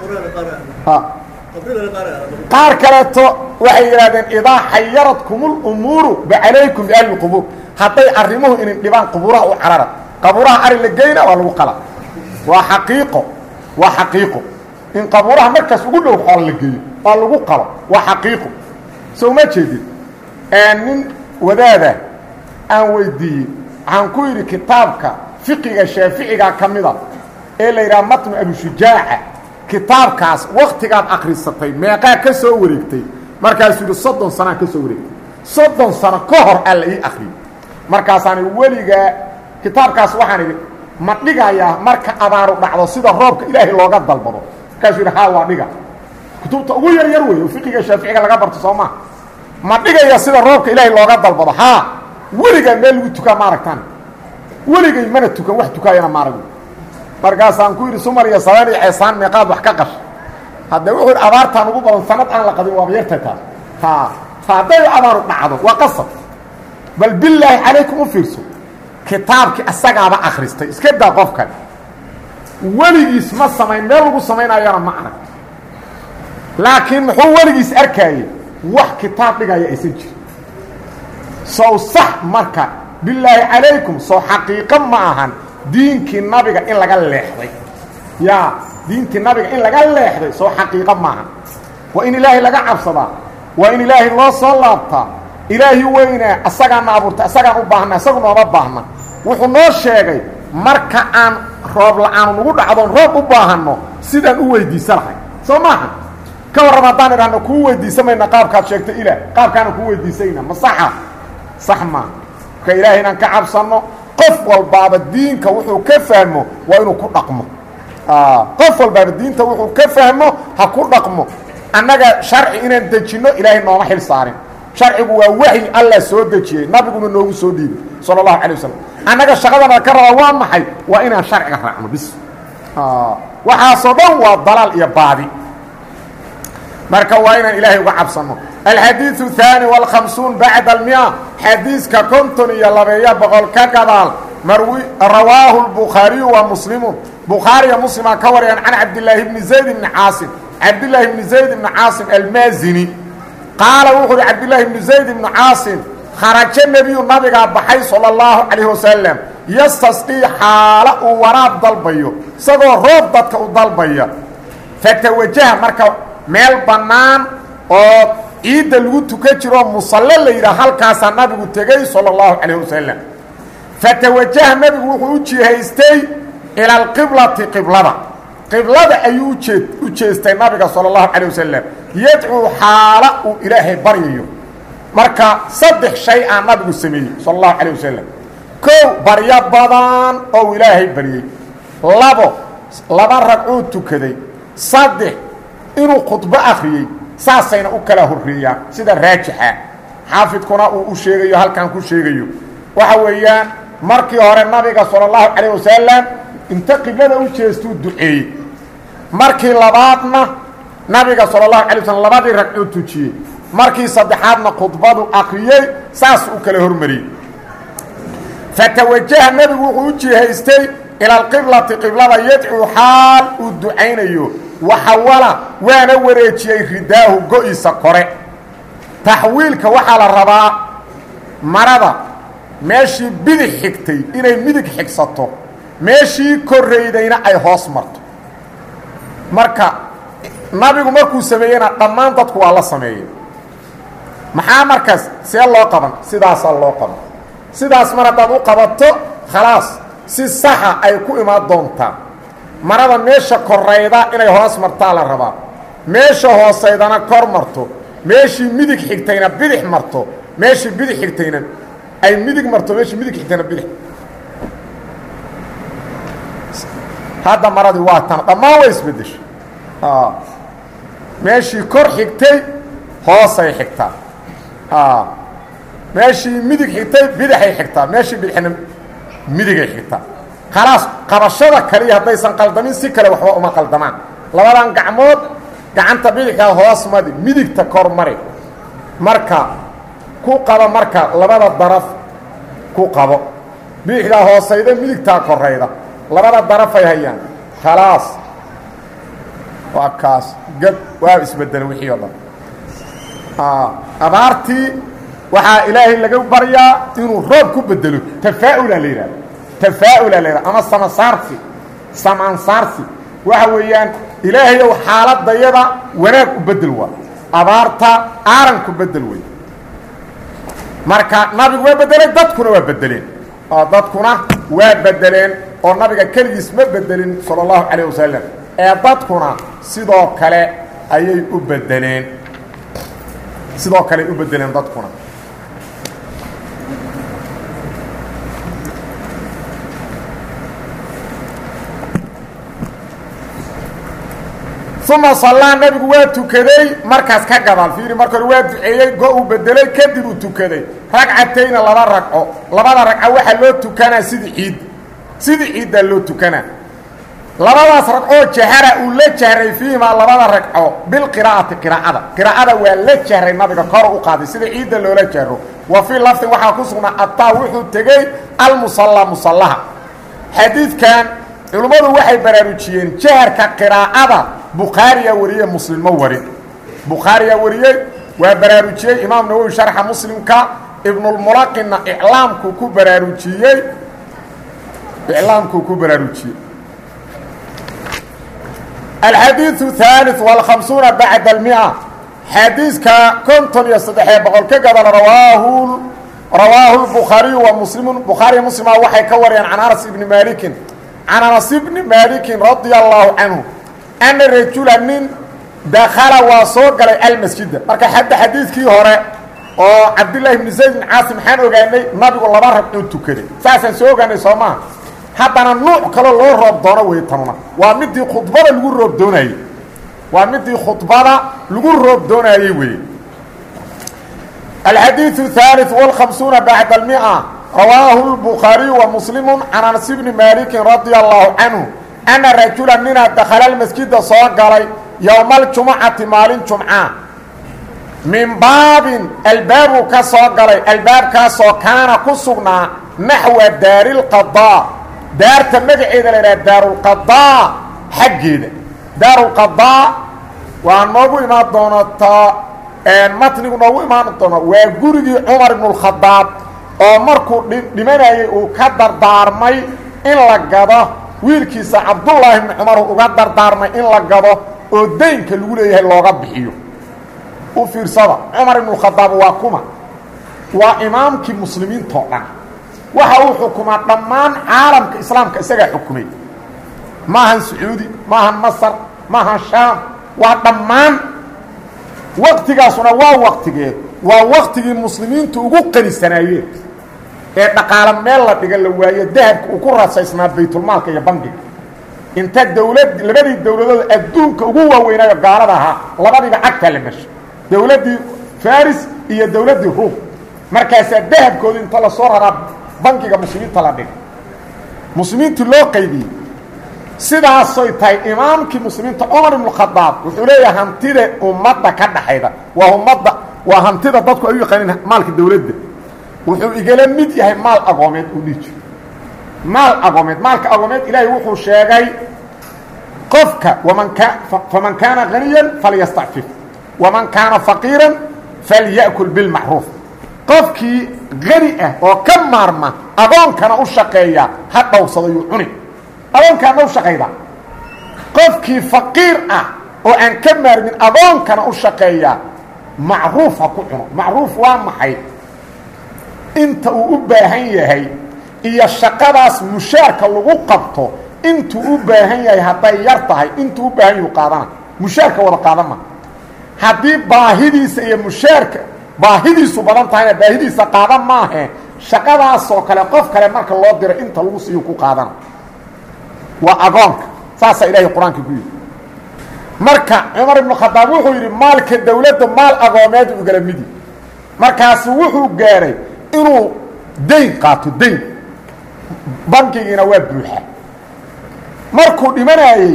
A: qaar kaleeto waxay yidhahdeen idaa xayaradkum اlumuuru bacalaykum biahli اqubuur hadday arrimuhu inin dhibaan qubuuraha u carara qabuuraha ari la geyna waa lagu qala waa xaqiiqo waa xaqiiqo in qabuuraha markaas ugu dhow xool la geeyo waa lagu qalo waa xaqiiqo soo ma jeedid nin wadaada aan weydiiyey waxaan ku yidhi kitaabka fiqiga shaaficiga ka mida ee la yidhaha matnu abushujaaca kitaabkaas waktigaad akrisatay meeqaa ka soo wareegtay markaasuu yidhi soddon sanaa ka soo wareegtay soddon sano ka hor aa la ii akriyay markaasaani weligaa kitaabkaas waxaan idhi ma dhigayaa marka abaaru dhacdo sida roobka ilaahay looga dalbado markaasuu yidhi haa waa dhiga kutubta ugu yar yar wey oo fiqiga shaaficiga laga barto soo maa ma dhigaya sida roobka ilaahay looga dalbado haa weligaa meel lagu tukaa ma aragtaan weligay mana tukan wax tukaayana ma arag markaasaan ku yidhi sumar iyo sabeen iyo ceesaan meeqaad wax ka qash hadde wuxuu yidhi abaartaan ugu badan sanad aan la qabin waaba yartay taas ha hadday abaaru dhacdo waa qasab bal bilaahi calaykum u fiirso kitaabkii asagaaba akhristay iska daa qofkan weligiis ma samayn meel lagu samaynayana ma arag laakiin muxuu weligiis arkaayey wax kitaab dhigaya aysan jirin sow sax marka bilaahi calaykum sow xaqiiqo ma ahan diinkii nabiga in laga leexday yaa diintii nabiga in laga leexday sow xaqiiqo maahan waa in ilaahay laga cabsadaa waa in ilaahay loo soo laabtaa ilaahi weynaa asagaana abuurtay asagaan u baahna isagu nooma baahna wuxuu noo sheegay marka aan roob la-aanu nagu dhacdoon roob u baahanno sidaan u weydiisa lahay soo maaha ka warram haddaan idhahno kuu weydiisa mayna qaabkaad sheegto ilaah qaabkaana kuu weydiisayna ma saxa sax maa marka ilaahay inaan ka cabsanno qof walbaaba diinka wuxuu ka fahmo waa inuu ku dhaqmo qof walbaaba diinta wuxuu ka fahmo ha ku dhaqmo annaga sharci inaan dejinno ilaahay nooma xil saarin sharcigu waa waxyi allah soo dejiyey nabiguna noogu soo dhiibay sala allahu calay wasalam annaga shaqadana ka rabaa waa maxay waa inaan sharciga raacno bis waxaasoo dhan waa dalaal iyo baadi marka waa inaan ilaahay uga cabsanno alxadiiثu الثaanي والkhamsuun bacda اlmia xadiiska konton iyo labeeya boqol ka gadaal marwi rawaahu الbukhaariyu wa muslimu bukhaariya muslima ka wariyaan can cabdilaahi bni zayd bni caasim cabdilaahi bni zayd bni caasim almaazini qaala wuxu uhi cabdilaahi bni zayd bni caasim kharajo nebiyu nabigaa baxay salى اllahu calayh wasalam yastasqii xaalo uu waraab dalbayo isagoo roob dadka u dalbaya fatawajaha marka meel bannaan oo ciidda lagu tukan jiroo musalle la yidhaah halkaasaa nabigu tegey sala allahu calayh wasalam fatawajaha nebigu wuxuu u jihaystay ila alqiblati qiblada qiblada ayuu ujee u jeestay nabiga sala allahu calayh wasalam yadcuu xaala uu ilaahay baryayo marka saddex shay aa nabigu sameeyey sala allahu calayh wasalam kow baryo badan oo ilaahay baryey labo laba ragcuu tukaday saddex inuu khudbo akhriyey saasayna u kala horreeyaan sida raajixa xaafidkuna uu u sheegayo halkan ku sheegayo waxa weeyaan markii hore nabiga sala allahu calayh wasalam inta qiblada u jeestuu duceeyey markii labaadna nabiga sala allahu alay waslm labadii ragcuu tujiyey markii saddexaadna khudbadu akhriyey saas u kala hormariyey fatawajaha nebigu wuxuu u jihaystay ila alqiblati qiblada yadcuu xaal uu ducaynayo waxawala waana wareejiyey ridaahu go-isa kore taxwiilka waxaa la rabaa marada meeshii bidix xigtay inay midig xigsato meeshii korraydayna ay hoos marto marka nabigu markuu sameeyeyna dhammaan dadku waa la sameeyey maxaa markaas see loo qaban sidaasaa loo qaban sidaas mar haddaad u qabato khalaas si saxa ay ku imaan doontaa marada meesha korayda inay hoos martaa la rabaa meesha hoosaydana kor marto meeshii midig xigtayna bidix marto meeshii bidix xigtayna ay midig marto meeshii midig xigtayna bidix hadda maradii waa tan dhammaan way isbeddeshay meeshii kor xigtay hoosay xigtaa meeshii midig xigtay bidixay xigtaa meeshii bidixna midigay xigtaa khalaas qabashada kaliya haddaysan qaldamin si kale waxba uma qaldamaan labadan gacmood gacanta bidixkaa hoos madi midigta kor mari marka ku qabo marka labada daraf ku qabo bidixdaa hoosayda midigtaa korayda labada darafay hayaan khalaas waa kaas gad waa isbedelay wixii o dhan abaartii waxaa ilaahay laga baryaa inuu roob ku bedelo tafaa'ula la yidhahda tafaa'ula la yidhahda ama samasaarsi samaansaarsi waxa weeyaan ilaahayow xaaladayada wanaag u bedel waa abaarta aaranku bedel wey marka nabigu waa bedelay dadkuna waa bedeleen oo dadkuna waa bedeleen oo nabiga keligiis ma bedelin sala allahu calayh wasalam ee dadkuna sidoo kale ayay u bedeleen sidoo kale ay u bedeleen dadkuna uma sallaa nabigu waa tukaday markaas ka gadaal fiiri marka hore waa duceeyey go uu bedelay kadib uu tukaday ragcatayna laba ragco labada ragco waxaa loo tukanaa sidii ciid sidii ciiddaa loo tukanaa labadaas ragcoo jahara uu la jahray fiihimaa labada ragco bilqiraa'ati qiraa'ada qiraa'ada waa la jahray nabiga kor u qaaday sida ciidda loola jahro wa fii lafdin waxaa ku sugnaa ataa wuxuu tegey almusalla musallaha xadiidkan culimmadu waxay baraarujiyeen jaharka qiraa'ada bukhaariyaa wariyey muslim ma warin bukhaariyaa wariyey waa baraarujiyey imaam nawowi sharxa muslimka ibnulmulaqinna iclaamkuu ku baraarujiyey iclaamkuu ku baraarujiyey alxadiiثu ثaaliث والkhamsuuna bacda اlmia xadiiska konton iyo saddexee boqol ka gadal rawaahu rawaahu الbukhaariyu wa muslimu bukhaariya muslima waxay ka wariyeen can anas ibni maalikin can anas bni maalikin radia allaahu canhu ana rajula nin dakala waa soo galay almasjida marka hadda xadiidkii hore oo cabdillaahi bni zayd bn caasim maxaan ogaanay nabigu laba ragcuu tukaday saasaan soo ogaanay soo maaha haddana nuuc kaloo loo roob doono wey tanuna waa midii khudbada lagu roob doonayey waa midii khudbada lagu roob doonayey wey alxadiiثu الثالث والخمسuuنa baعd المئة rawaahu الbukhaariyu ومslimu can anas bni maliki radي الlahu canhu أna rajula nina dakla masjida soo galay yowma اljumucati maalin jumca min baabin albaabuu ka soo galay albaabkaasoo kaana ku sugnaa naxwa daari اlqaضاء daarta magaceeda la idhaha daarulqaضاء xaggeeda daarulqaضاء waa noogu imaan doonataa matnigu noogu imaan doona waa gurigii cumar ibn اkhadaab oo markuu dhimanayay uu ka dardaarmay in la gado wiilkiisa cabdullaahi bni cumar uga dardaarmay in la gado oo daynka lagu leeyahay looga bixiyo u fiirsada cumar ibn khadaab waa kuma waa imaamkii muslimiintoo dhan waxa uu xukumaa dhammaan caalamka islaamka isagaa xukumay maahan sacuudi maahan masar maahan shaam waa dhammaan waktigaasuna waa waktigee waa waktigii muslimiintu ugu qanisanaayeen ee dhaqaalo meel la dhiga la waayo dahabka uu ku rasaysnaa baytulmaalka iyo bangiga inta dawlad labadii dawladood adduunka ugu waaweynaayo gaalada ahaa labadiiba cagtaa la meshay dawladdii faris iyo dawladdii ruum markaasaa dahabkooda inta lasoo raraa bangiga muslimiinta la dhiga muslimiintii loo qaybiyey sidaasoy tahay imaamkii muslimiinta cumar ibnu khadaab wuxuu leeyahay hantida ummadda ka dhaxayda waa ummadda waa hantida dadku ay u yaqaaniin maalka dawladda wuxuu igala mid yahay maal agoomeed uu dhihi jiro maal agoomeed maalka agoomeed ilaahay wuxuu sheegay qofka waman ka faman kaana haniyan falyastacfif waman kaana faqiiran falya'kul bilmacruuf qofkii hani ah oo ka maarma agoonkana u shaqeeya ha dhowrsado yuu cuni agoonkaana u shaqayda qofkii faqiir ah oo aan ka maarmin agoonkana u shaqeeya macruuf ha ku cuno macruuf waa maxay inta uu u baahan yahay iyo shaqadaas mushaarka lagu qabto intuu u baahan yahay hadday yar tahay intuu u baahan yahu qaadana mushaarka wada qaadan ma haddii baahidiisa iyo mushaarka baahidiisu badan tahayna baahidiisa qaadan maahe shaqadaasoo kale qof kale marka loo diro inta lagu siiyo ku qaadana waa agoonka saasaa ilaahay qur-aanka ku yidhi marka cumar ibnu khadaab wuxuu yidhi maalka dawladda maal agoomeed ugala midi markaasu wuxuu gaadhay inuu dayn qaato dayn bankigiina waa buuxa markuu dhimanayey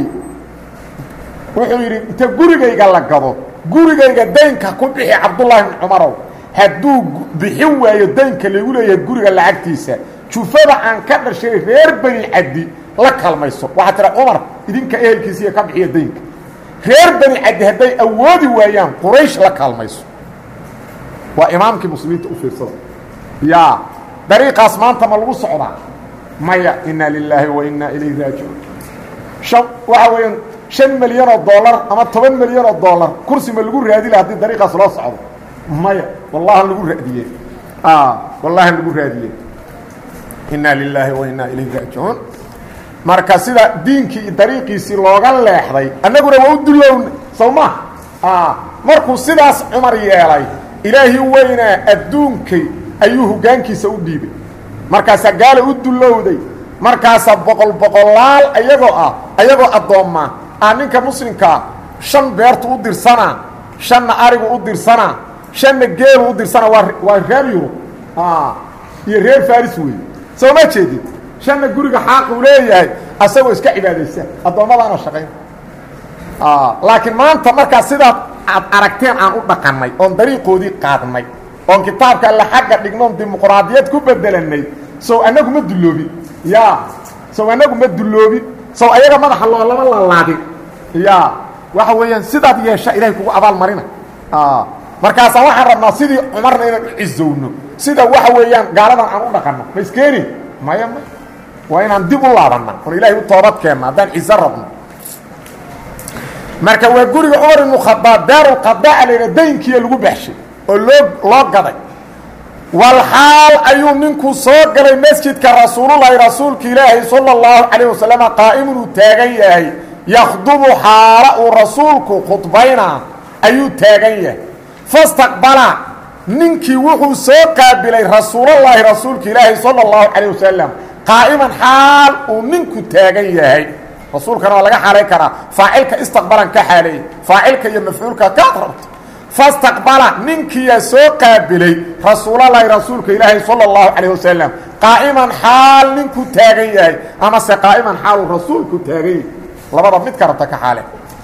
A: wuxuu yidhi inta gurigayga la gado gurigayga daynka ku bixi cabdullaahi bni cumarow hadduu bixin waayo daynka lagu leeyahay guriga lacagtiisa jufada aan ka dhashay reer beni caddi la kalmayso waxaa tira cumar idinka ehelkiisiiya ka bixiya daynka reer beni caddi hadday awoodi waayaan quraysh la kaalmayso waa imaamkii muslimiinta u fiirsada yaa dariiqaas maanta ma lagu socdaa maya inaa lilaahi wa inaa ilayhi raajicuun an waxa weeyaan shan milyan oo dollar ama toban milyan oo dollar kursi ma lagu raadi laha haddii dariiqaas loo socdo maya wallahan lagu raadiye wallahan lagu raadiye inaa lilaahi wa inaa ilayhi raajicuun marka sida diinkii iyo dariiqiisii looga leexday annaguna waa u dulownay sow ma markuu sidaas cumar yeelay ilaahi weynaa adduunkay ayuu hoggaankiisa u dhiibay markaasaa gaala u dulowday markaasaa boqol boqolaal ayagoo ah ayagoo addoommaa ah ninka muslimkaa shan beertu u dirsanaa shanna arigu u dirsanaa shanna geelu u dirsanaa waa waa reer yurub iyo reer faris weeye soo ma jeedid shanna guriga xaaquu leeyahay asagoo iska cibaadaysa addoommadaana shaqayn laakiin maanta markaa sidaad aad aragteen aan u dhaqannay oon dariiqoodii qaadnay oon kitaabka alle xagga dhignoon dimuqraadiyad ku bedelanay sow annagu ma dulloobin ya sow annagu ma dulloobin sow ayaga madaxa loo lama lalaadin ya waxa weeyaan sidaad yeesha ilahay kugu abaal marina markaasaa waxaan rabnaa sidii cumarna inaan u cizowno sida waxa weeyaan gaaladan aan u dhaqanno ma iskeeni maya may waa inaan dib u laabanna oon ilaahay u toobad keenna haddaan cizo rabno marka waa guriga cumar ibnu khadaab daarulqadaa la yidha daynkiiya lagu baxshay oo loo loo gaday walxaal ayuu ninku soo galay masjidka rasuululahi rasuulka ilaahi sala اllahu calayh wasalam qaa'imun uu taagan yahay yakhdubu xaala uu rasuulku khudbayna ayuu taagan yahay fastaqbala ninkii wuxuu soo qaabilay rasuulallaahi rasuulka ilaahi sala اllahu calayh wasalam qaa'iman xaal uu ninku taagan yahay rasuulkana waa laga xaalay karaa faacilka istaqbalan ka xaaleeyey faacilka iyo mafcuulka kaad rabto fastaqbala ninkiyaa soo qaabilay rasuulallaahi rasuulka ilaahi sala اllahu calayh wasalam qaa'iman xaal ninku taagan yahay amase qaa'iman xaal uu rasuulku taagan yahay labada mid ka rabta ka xaale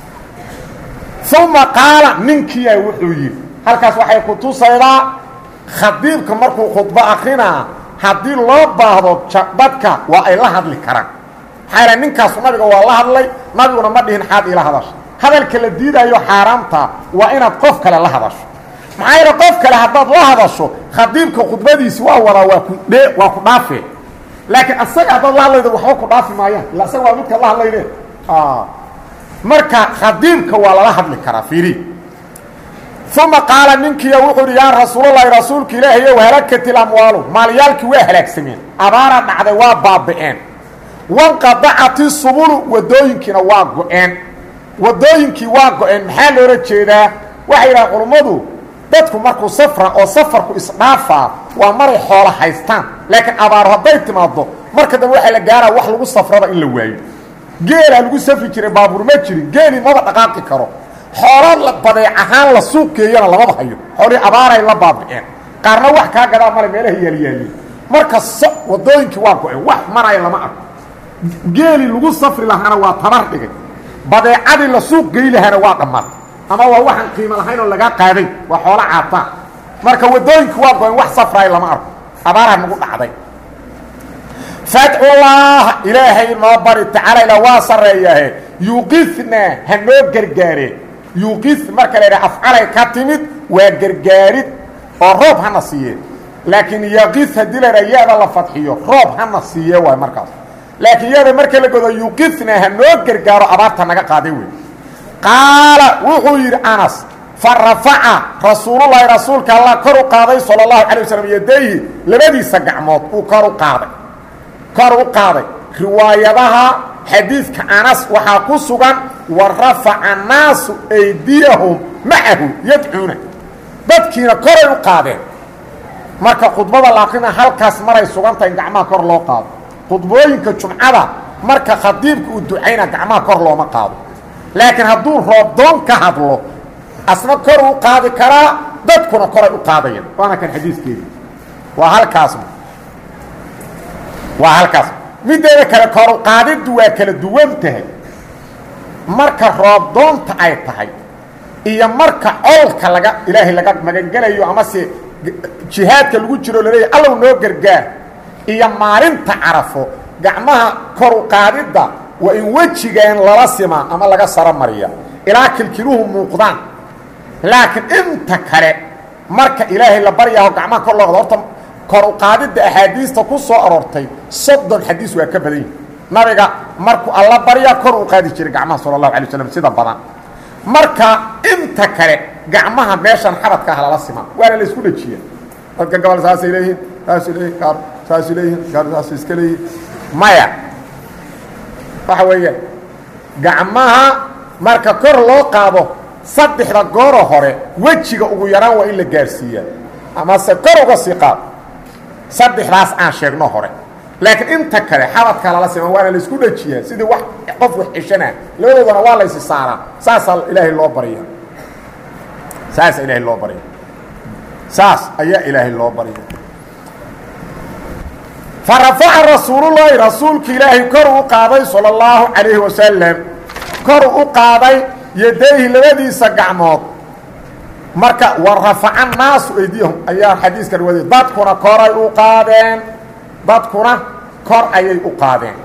A: uma qaala ninkiyaa wuxuu yidhi halkaas waxay ku tusaydaa khadiibka markuu khudbo akrinaa haddii loo baahdo dadka waa ay la hadli karaan maxaa yal ninkaasu nabiga waa la hadlay nabiguna ma dhihin xaad ila hadasha hadalka la diidaayo xaaraamta waa inaad qof kale la hadasho maxaa yaele qof kale haddaad la hadasho khadiibka khudbadiisi waa wadaa waa ku dhe waa ku dhaafe laakiin asaga haddaad la hadlaydo waxba ku dhaafi maayaan illa asaga waa midkaad la hadlayde marka khadiibka waa lala hadli karaa fiiri uma qaala ninkiiya wuxuu uhi yaa rasuulalahi rasuulka ilaahay ow halakatil amwaalu maalyaalkii waa halaagsameen abaara dhacday waa baaba'een wanqadacati subulu wadooyinkiina waa go-een wadooyinkii waa go-een maxaa loola jeedaa waxay yidhaha culummadu dadku markuu safra oo safarku isdhaafaa waa maray xoolo haystaan laakiin abaaro hadday timaado marka dambe waxaa la gaaraa wax lagu safraba in la waayo geelaa lagu safri jiray baabuur ma jirin geelii maba dhaqaaqi karo xoolo la badeec ahaan la suuq geeyana lamaba hayo xoolihii abaaray la baabi'een qaarna wax kaa gadaa male meelaha yaalyaaliin marka wadooyinkii waa go-een wax maraya lama arko geelii lagu safri lahaana waa tabar dhigay badeecadii la suuq gey lahaana waa dhammaatay ama waa waxaan qiimo lahayn oo lagaa qaaday waa xoolo caataa marka wadooyinkii waa go-een wax safraaya lama arko abaaraa nagu dhacday fadculaaha ilaahay noo bari tacaala ila waa sarreeyahe yuqifna ha noo gargaare yuqif marka la yidhaha afcalay ka timid waa gargaarid oo roob hana siiye laakiin yaqif haddii la yidhaha ya-da la fadxiyo roob hana siiye waay markaas laakiin ya-da marka la godo yuqifna ha noo gargaaro abaarta naga qaaday wey qaala wuxuu yidhi anas fa rafaca rasuululahi rasuulka allah kor u qaaday sala allahu calay waslm yadayhi labadiisa gacmood uu kor u qaaday kor u qaaday riwaayadaha xadiidka anas waxaa ku sugan wa rafaca naasu aydiyahum macahu yadcuuna dadkiina koray u qaadeen marka khudbada la akrina halkaas maray sugantahay in gacmaha kor loo qaado khudbooyinka jumcada marka khadiibka uu ducayna gacmaha kor looma qaado laakiin hadduu roobdoon ka hadlo asna kor u qaadi karaa dadkuna koray u qaadayaan waana kan xadiiskeedi waa halkaas waa halkaas mideeda kale koru qaadiddu waa kala duwan tahay marka roobdoonta ay tahay iyo marka colka laga ilaahay laga magangelayo amase jihaadka lagu jiro laleeyahy allow noo gargaar iyo maalinta carafo gacmaha koru qaadidda waa in wejigan lala simaa ama laga saro mariya ilaa kilkiluhu muuqdaan laakiin inta kale marka ilaahay la baryaho gacmaha kor loo qado horta kor u qaadidda axaadiista ku soo aroortay soddon xadiis waa ka badan yihi nabiga markuu alla baryaa kor u qaadi jiray gacmaha sala allahu alay waslam sida badan marka inta kale gacmaha meeshan xabadka ah lala simaa waana la isku dhejiya dadka gobol saasay leeyihiin saasay leeyihin gaar saasay leeyihin gaar saasay iska leeyihin maya waxa weeye gacmaha marka kor loo qaado saddexda gooro hore wejiga ugu yaraan waa in la gaarsiiyaa amase kor uga sii qaado saddexdaas aan sheegno hore laakiin inta kale xabadka lala sima waana la isku dhejiyaa sidii wax qof wax ceshanaa labadoodana waa laysi saaraa saasaa ilaahay loo barya saasa ilaahay loo barya saas ayaa ilaahay loo barya fa rafaca rasuulullaahi rasuulka ilaahay kor u qaaday sala اllahu calayhi wasalam kor u qaaday yadayhi labadiisa gacmood marka wa rafaca naasu aydiyahum ayaa xadiiska riwaayay dadkuna koray u qaadeen dadkuna kor ayay u qaadeen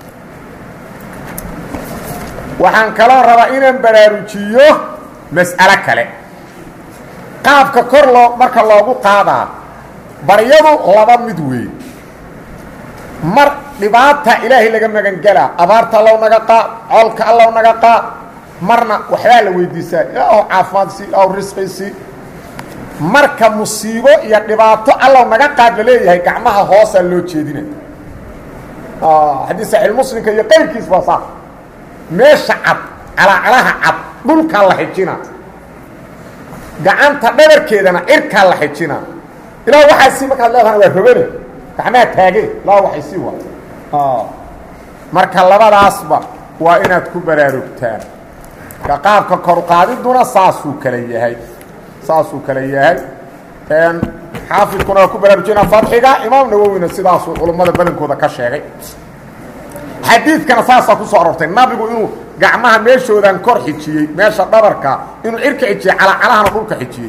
A: waxaan kaloo rabaa inaan baraarujiyo mas'alo kale qaabka kor loo marka loogu qaadaa baryadu laba mid weey mar dhibaata ilaahay laga magangelaa abaarta allow naga qaad colka allow naga qaad marna waxbaa la weydiisaa ilaahu caafimaad si ilaahu risqi si marka musiibo iyo dhibaato allow naga qaad la leeyahay gacmaha hoosaa loo jeedina xadiis saxiix muslimka iyo qayrkiis baa saas meesha cad calaacalaha cad dhulkaa la xijina gacanta dhabarkeedana cirkaa la xijina ilaa waxaa sii markaad leedahana waa rogane gacmaha taage ilaa waxay sii wa marka labadaasba waa inaad ku baraarugtaan ka qaabka koruqaadiduna saasuu kala yahay saasuu kala yahay xaafidkuna waa ku baraarujina fadxiga imaam nawowina sidaasuu culummada badankooda ka sheegay xadiidkana saasaa ku soo aroortay nabigu inuu gacmaha meeshoodan kor xijiyey meesha dhabarka inuu cirka xijiyey calacalahana dhulka xijiyey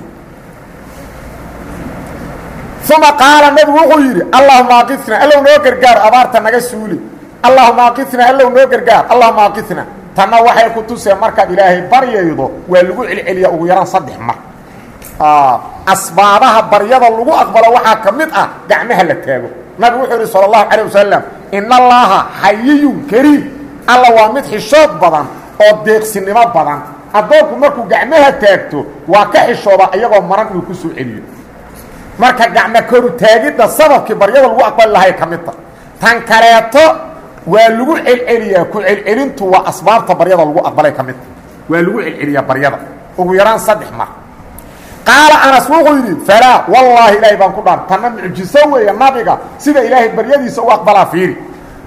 A: uma qaala nabigu wuxuu yidhi allahuma aqifna allow noo gargaar abaarta naga suuli allahuma aqifna allow noo gargaar allahuma aqifna tanna waxay ku tuseen markaad ilaahay baryaydo waa lagu celceliya ugu yaraan saddex mar asbaabaha baryada lagu aqbalo waxaa ka mid ah gacmaha la taago nabigu wuxuu yidhi salى اlahu alيه wasalam in allaha xayiyun kariim alla waa mid xishood badan oo deeqsinimo badan addoonku markuu gacmaha taagto waa ka xishooda iyagoo maran inuu ku soo celiyo marka gacmo koru taagidda sababkii baryada lagu aqbali lahay ka mid ta tan kaleeto waa lagu celceliyaa ku celcelintu waa asbaabta baryada lagu aqbalay ka mid ta waa lagu celceliyaa baryada ugu yaraan saddex mar qaala anas wuxuu yidhi falaa wallaahi ilaahay baan ku dhaar tanna mucjiso weeye nabiga sida ilaahay baryadiisa u aqbalaa fiiri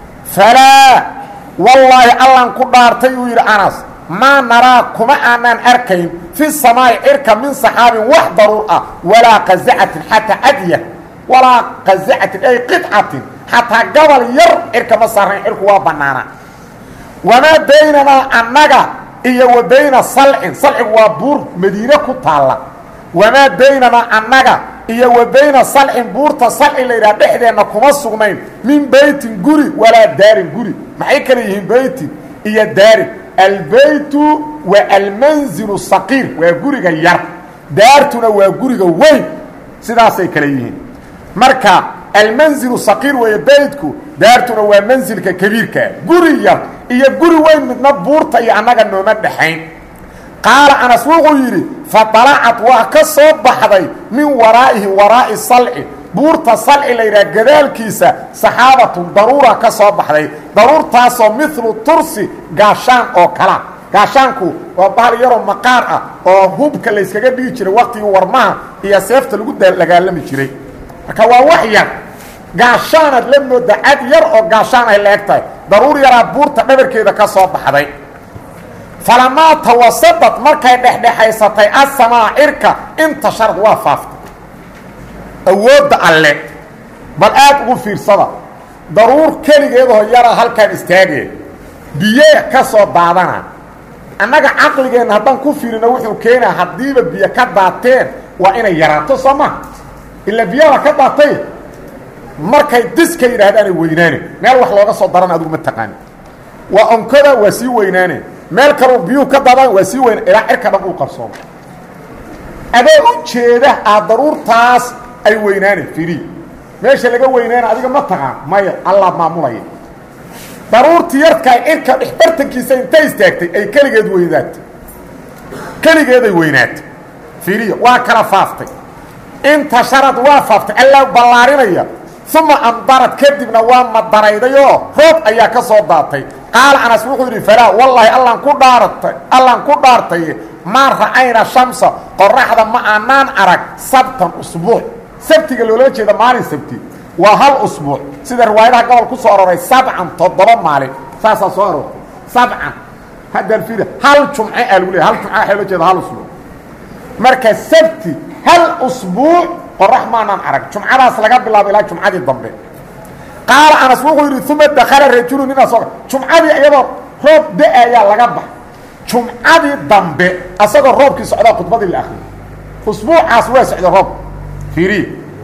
A: falaa wallaahi allan ku dhaartay uu yidhi anas maa naraa kuma aanaan arkayn fi samaa'i cirka min saxaabin wax daruur ah walaa qazacatin xataa adya walaa qazacatin ay qidcatin xataa gobol yar cirka ma saarnayn cirku waa bannaana wamaa baynanaa annaga iyo wa bayna salcin salcigu waa buur madiine ku taalla wamaa baynanaa annaga iyo wa bayna salcin buurta salci la yidhaha dhexdeenna kuma sugnayn min beytin guri walaa daarin guri maxay kale yihiin beytin iyo daarin albeytu waa almanzilu saqiir waa guriga yar daartuna waa guriga weyn sidaasay kale yihiin marka almanzilu saqiir weeye beytku daartuna waa mansilka kabiirkaa guri yar iyo guri weyn midna buurta iyo annaga nooma dhexayn qaala anas wuxuu yidhi faطalacad waa ka soo baxday min waraa'ihi waraa'i salci buurta salci la yidhaha gadaalkiisa saxaabatun daruura ka soo baxday daruurtaasoo milu tursi gaashaan oo kala gaashaanku waa bahal yaroo maqaar ah oo hubka layskaga dhigi jiray waktigii warmaha iyo seefta lagu dagaalami jiray marka waa wax yar gaashaanaad la mooda cad yar oo gaashaan ay la eg tahay daruur yaraa buurta dhabarkeeda ka soo baxday falamaa tawasadad markay dhexdhexaysatay asamaa cirka intasharad waa faaftay awoodda alle bal aad ugu fiirsada daruur keligeedoo yara halkaan istaageen biye ka soo daadana annaga caqligeenna haddaan ku fiirino wuxuu keenaa haddiiba biyo ka daateen waa inay yaraato soo maha ila biyaha ka daatay markay diska yidhaahdaanay weynaane meel wax looga soo daran adigu ma taqaani waa onkoda waa sii weynaane meel kaleu biyuhu ka daadaan waa sii weyna ilaa cirka dhan uu qabsoomo adoo u jeeda aad daruurtaas ay weynaane firi meesha laga weynaana adiga ma taqaan maya allah maamulaya daruurtii yarkaay cirka dhexbartankiisa intay istaagtay ay keligeed weynaatay keligeeday weynaatay firiya waa kala faaftay intasharad waa faaftay allaa ballaarinaya uma amdarad kadibna waa madaraydayoo roob ayaa ka soo daatay qaala anas wuxuu yidhi falaa wallaahi allaan ku dhaaratay allaan ku dhaartay maa ra'ayna shamsa qoraxda ma aanaan arag sabtan usbuuc sabtiga loola jeeda maalin sabti waa hal usbuuc sida riwaayadaha gobol ku soo aroray sabcan toddoba maalin saasaa soo aroortay sabcan haddaan fiiri hal jumce aa lagu leey hal jumce waxaa loo jeeda hal usbuuc marka sabti hal usbuuc qorax maanaan arag jumcadaas laga bilaabo ilaa jumcadii dambe qaala anas wuxuu yidhi uma dakala rajulu ninaa soo jumcadii iyadoo roob da-ayaa laga bax jumcadii dambe asagoo roobkii socdaa khudbadii la akriyo usbuucaas waa socda roob fiiriye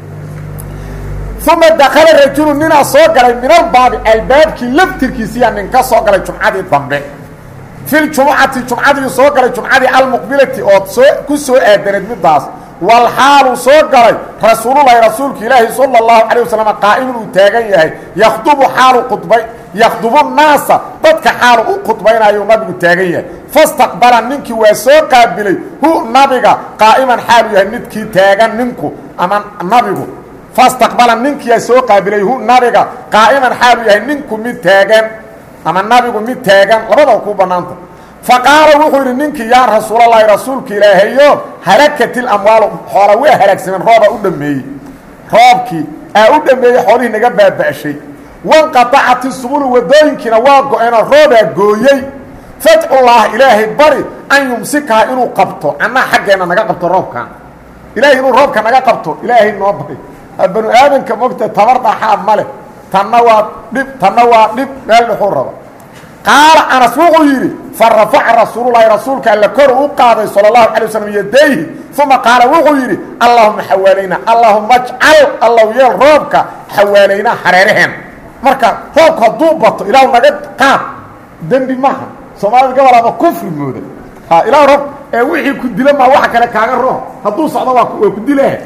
A: uma dakala rajulu ninaa soo galay min albaabi albaabkii laftirkiisiyaa nin ka soo galay jumcadii dambe fi ljumucati jumcadii soo galay jumcadii almuqbilati ood soo ku soo aadaneed midaas walxaaluu soo galay rasuululahi rasuulka ilaahi sala اllahu calay wasalam qaa'imun uu taagan yahay yakhdubu xaalu khudbay yakhdubu naasa dadka xaalu u khudbaynayo nabigu taagan yahay fastaqbala ninkii waa soo qaabilay hu nabiga qaa'iman xaalu yahay midkii taagan ninku ama nabigu fastaqbala ninkiyaa soo qaabilay hu nabiga qaa'iman xaalu yahay ninku mid taagan ama nabigu mid taagan labadaba kuu bannaanta fa qaala wuxuu yidhi ninkii yaa rasuulallaahi rasuulka ilaahayo halakatil amwaalu xoola waa halaagsameen roobaa u dhammeeyey roobkii aa u dhammeeyey xoolihii naga baaba'shay wanqatacati subulu wadooyinkiina waa go-eenoo roobaa gooyey fadcullaah ilaahay bari an yumsikaha inuu qabto annaa xaggeenna naga qabto roobkan ilaahay inuu roobka naga qabto ilaahay noo bari banu aadanka mogta tabar dhaxaa ma leh tanna waa dhib tanna waa dhib meel dhuxuu raba qaala anas wuxuu yidhi fa rafaca rasuululahi rasuulka alla kor u qaaday sala allahu calay waslm yadayhi uma qaala wuxuu yidhi allahuma xawaalayna allahuma ajcal allow yeel roobka xawaalaynaa hareeraheen marka roobku hadduu bato ilaahu naga qaad dembi maaha soomaalida gobol ama kufri mooda ilah roob ee wixii ku dila maa waxa kale kaaga roob hadduu socdo waa waa ku dilahe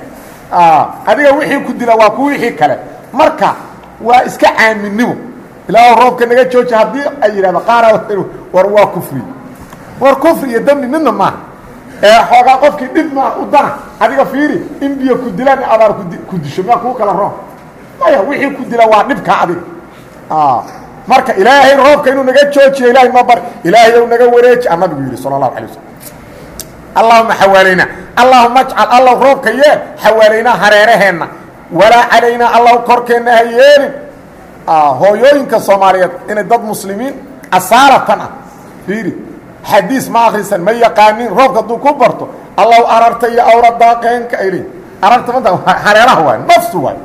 A: adiga wixii ku dila waa ku wixii kale marka waa iska caaminimo ilaahu roobka naga jooji haddii ay yidhahdo qaara war waa kufri war kufri iyo dembi midna maaha ee xoogaa qofkii dhib maa u dana adiga fiiri in biyo ku dilaan abaar ku disho miyaa kuu kala roon maya wixii ku dila waa dhibka adiga marka ilaahay roobka inuu naga joojiyo ilahay noo bar ilaahay ou naga wareeji a nabigu yidhi sala allahu alay waslm allahuma xawaalaynaa allahuma ajcal allow roobka yeel xawaalaynaa hareeraheenna walaa calaynaa allow korkeenna ha yeelin hooyooyinka soomaaliyeed inay dad muslimiin asaalatan ah fiiri xadiis ma akrisan ma yaqaanin roobka hadduu ku barto allow ararta iyo awra daaqeenka ay leeyiin ararta manta hareeraha waay nafsu waay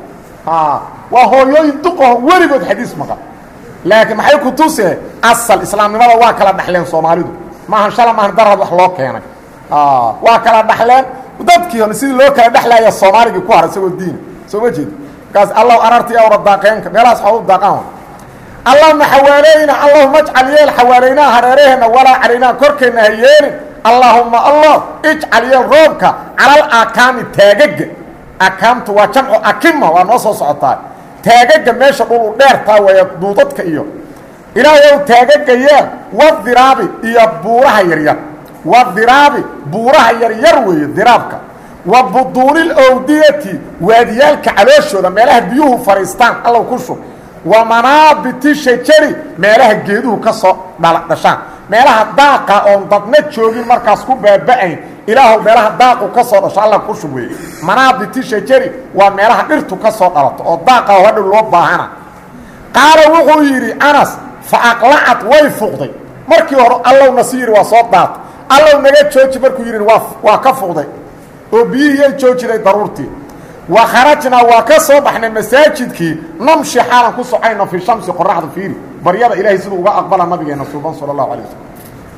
A: waa hooyooyin duqaho weligood xadiis maqan laakiin maxay ku tusee asal islaamnimada waa kala dhaxleen soomaalidu maahan shala maahan darad wax loo keenay waa kala dhaxleen dadkii hore sidii loo kala dhexlaya soomaaligii ku har isagoo diina soo ma jeedi markaas allow arartii awra daaqeenka meelahaas xoolu daaqaan allahuma xawaaleyna allahuma ajcal yeel xawaalaynaa hareeraheenna walaa calaynaa korkeenna ha yeelin allaahuma allah ijcal yeel roobka calal akaami taagaga akaamtu waa jamcu akima waa noo soo socotaa taagaga meesha dhul u dheertaa waya duudadka iyo ilaahayow taagaga yeel wadiraabi iyo buuraha yaryar wadiraabi buuraha yaryar weeye diraabka wa buduunil owdiyati waadiyaalka calooshooda meelaha biyuhu fadhiistaan allow ku shub wa manaabiti shajari meelaha geeduhu ka soo dhashaan meelaha daaqa oon dadna joogin markaas ku baaba'ayn ilaahu meelaha daaqu ka soo dhasho alla ku shub weeye manaabiti shajari waa meelaha dhirtu ka soo dhalato oo daaqa oo hadhow loo baahana qaala wuxuu yidhi anas fa aqlacat way fuqday markii hore allow nasi yidhi waa soo daata allow naga jooji markuu yidhi waa waa ka fuqday oo biyihiyay joojiday daruurtii wa kharajnaa waa ka soo baxnay masaajidkii namshi xaalan ku socayno fii shamsi qoraxda fiiri baryada ilaahay siduu uga aqbala nabigeena suuban sala allahu alay wasalam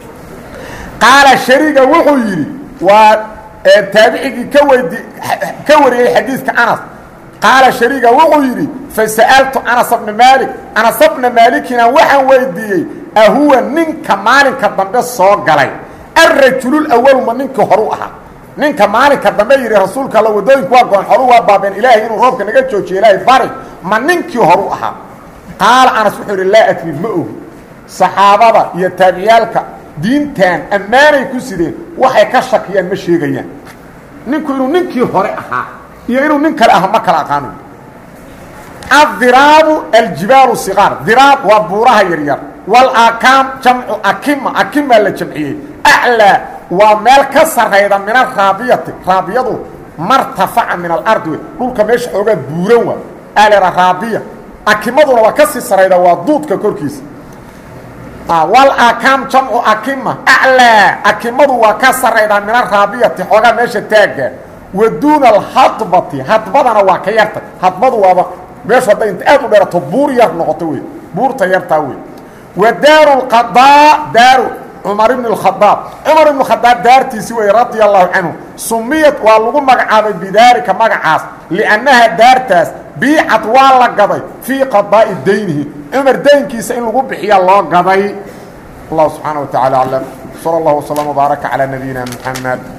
A: qaala shariga wuxuu yidhi waa taabicigii ka weydi ka wariyey xadiidka anas qaala shariga wuxuu yidhi fasa'altu anas bna maalik anas bna maalikina waxaan weydiiyey ahuwa ninka maalinka dambe soo galay alrajululawalu ma ninkii horu ahaa ninka maalinka dambe yidhi rasuulka alla wadooyinku waa goon xoru waa baabeen ilaahay inuu roobka naga joojiyo ilaahay bari ma ninkii horu ahaa qaala anas wuxuu yidhi laa adri ma ogi saxaabada iyo taabiciyaalka diintan ammaanay ku sideen waxay ka shakiyaan ma sheegayaan ninku inuu ninkii hore ahaa iyo inuu nin kale aha ma kala aqaano adiraabu aljibaalu siqaar diraab waa buuraha yaryar walaakaam jamcu akima akimaa la jamciyey aclaa waa meel ka sarayda min araabiyati raabiyadu martafaca min alardi wey dhulka meesha xoogaa buuran waa alera raabiya akimaduna waa ka sii sarayda waa duudka korkiisa walaakaam jamcu akima aclaa akimadu waa ka saraydaa min araabiyati xoogaa meesha taagga wa duuna alhadbati hadbadana waa ka yarta hadbadu waaba meeshu hadday inta aad u dheerato buur yar noqoto wey buurta yartaa wey wa daaru lqadaa daaru cumar ibn اkhadaab cumar ibn khadaab daartiisi wey radia allahu canhu sumiyad waa lagu magacaabay bidaalika magacaas liannaha daartaas biicad waa la gaday fii qadaa'i daynihi cumar daynkiisa in lagu bixiya loo gaday allah subxaana wa tacala aclam sala اllah wslm wbaaraka calى nabiyina mxamed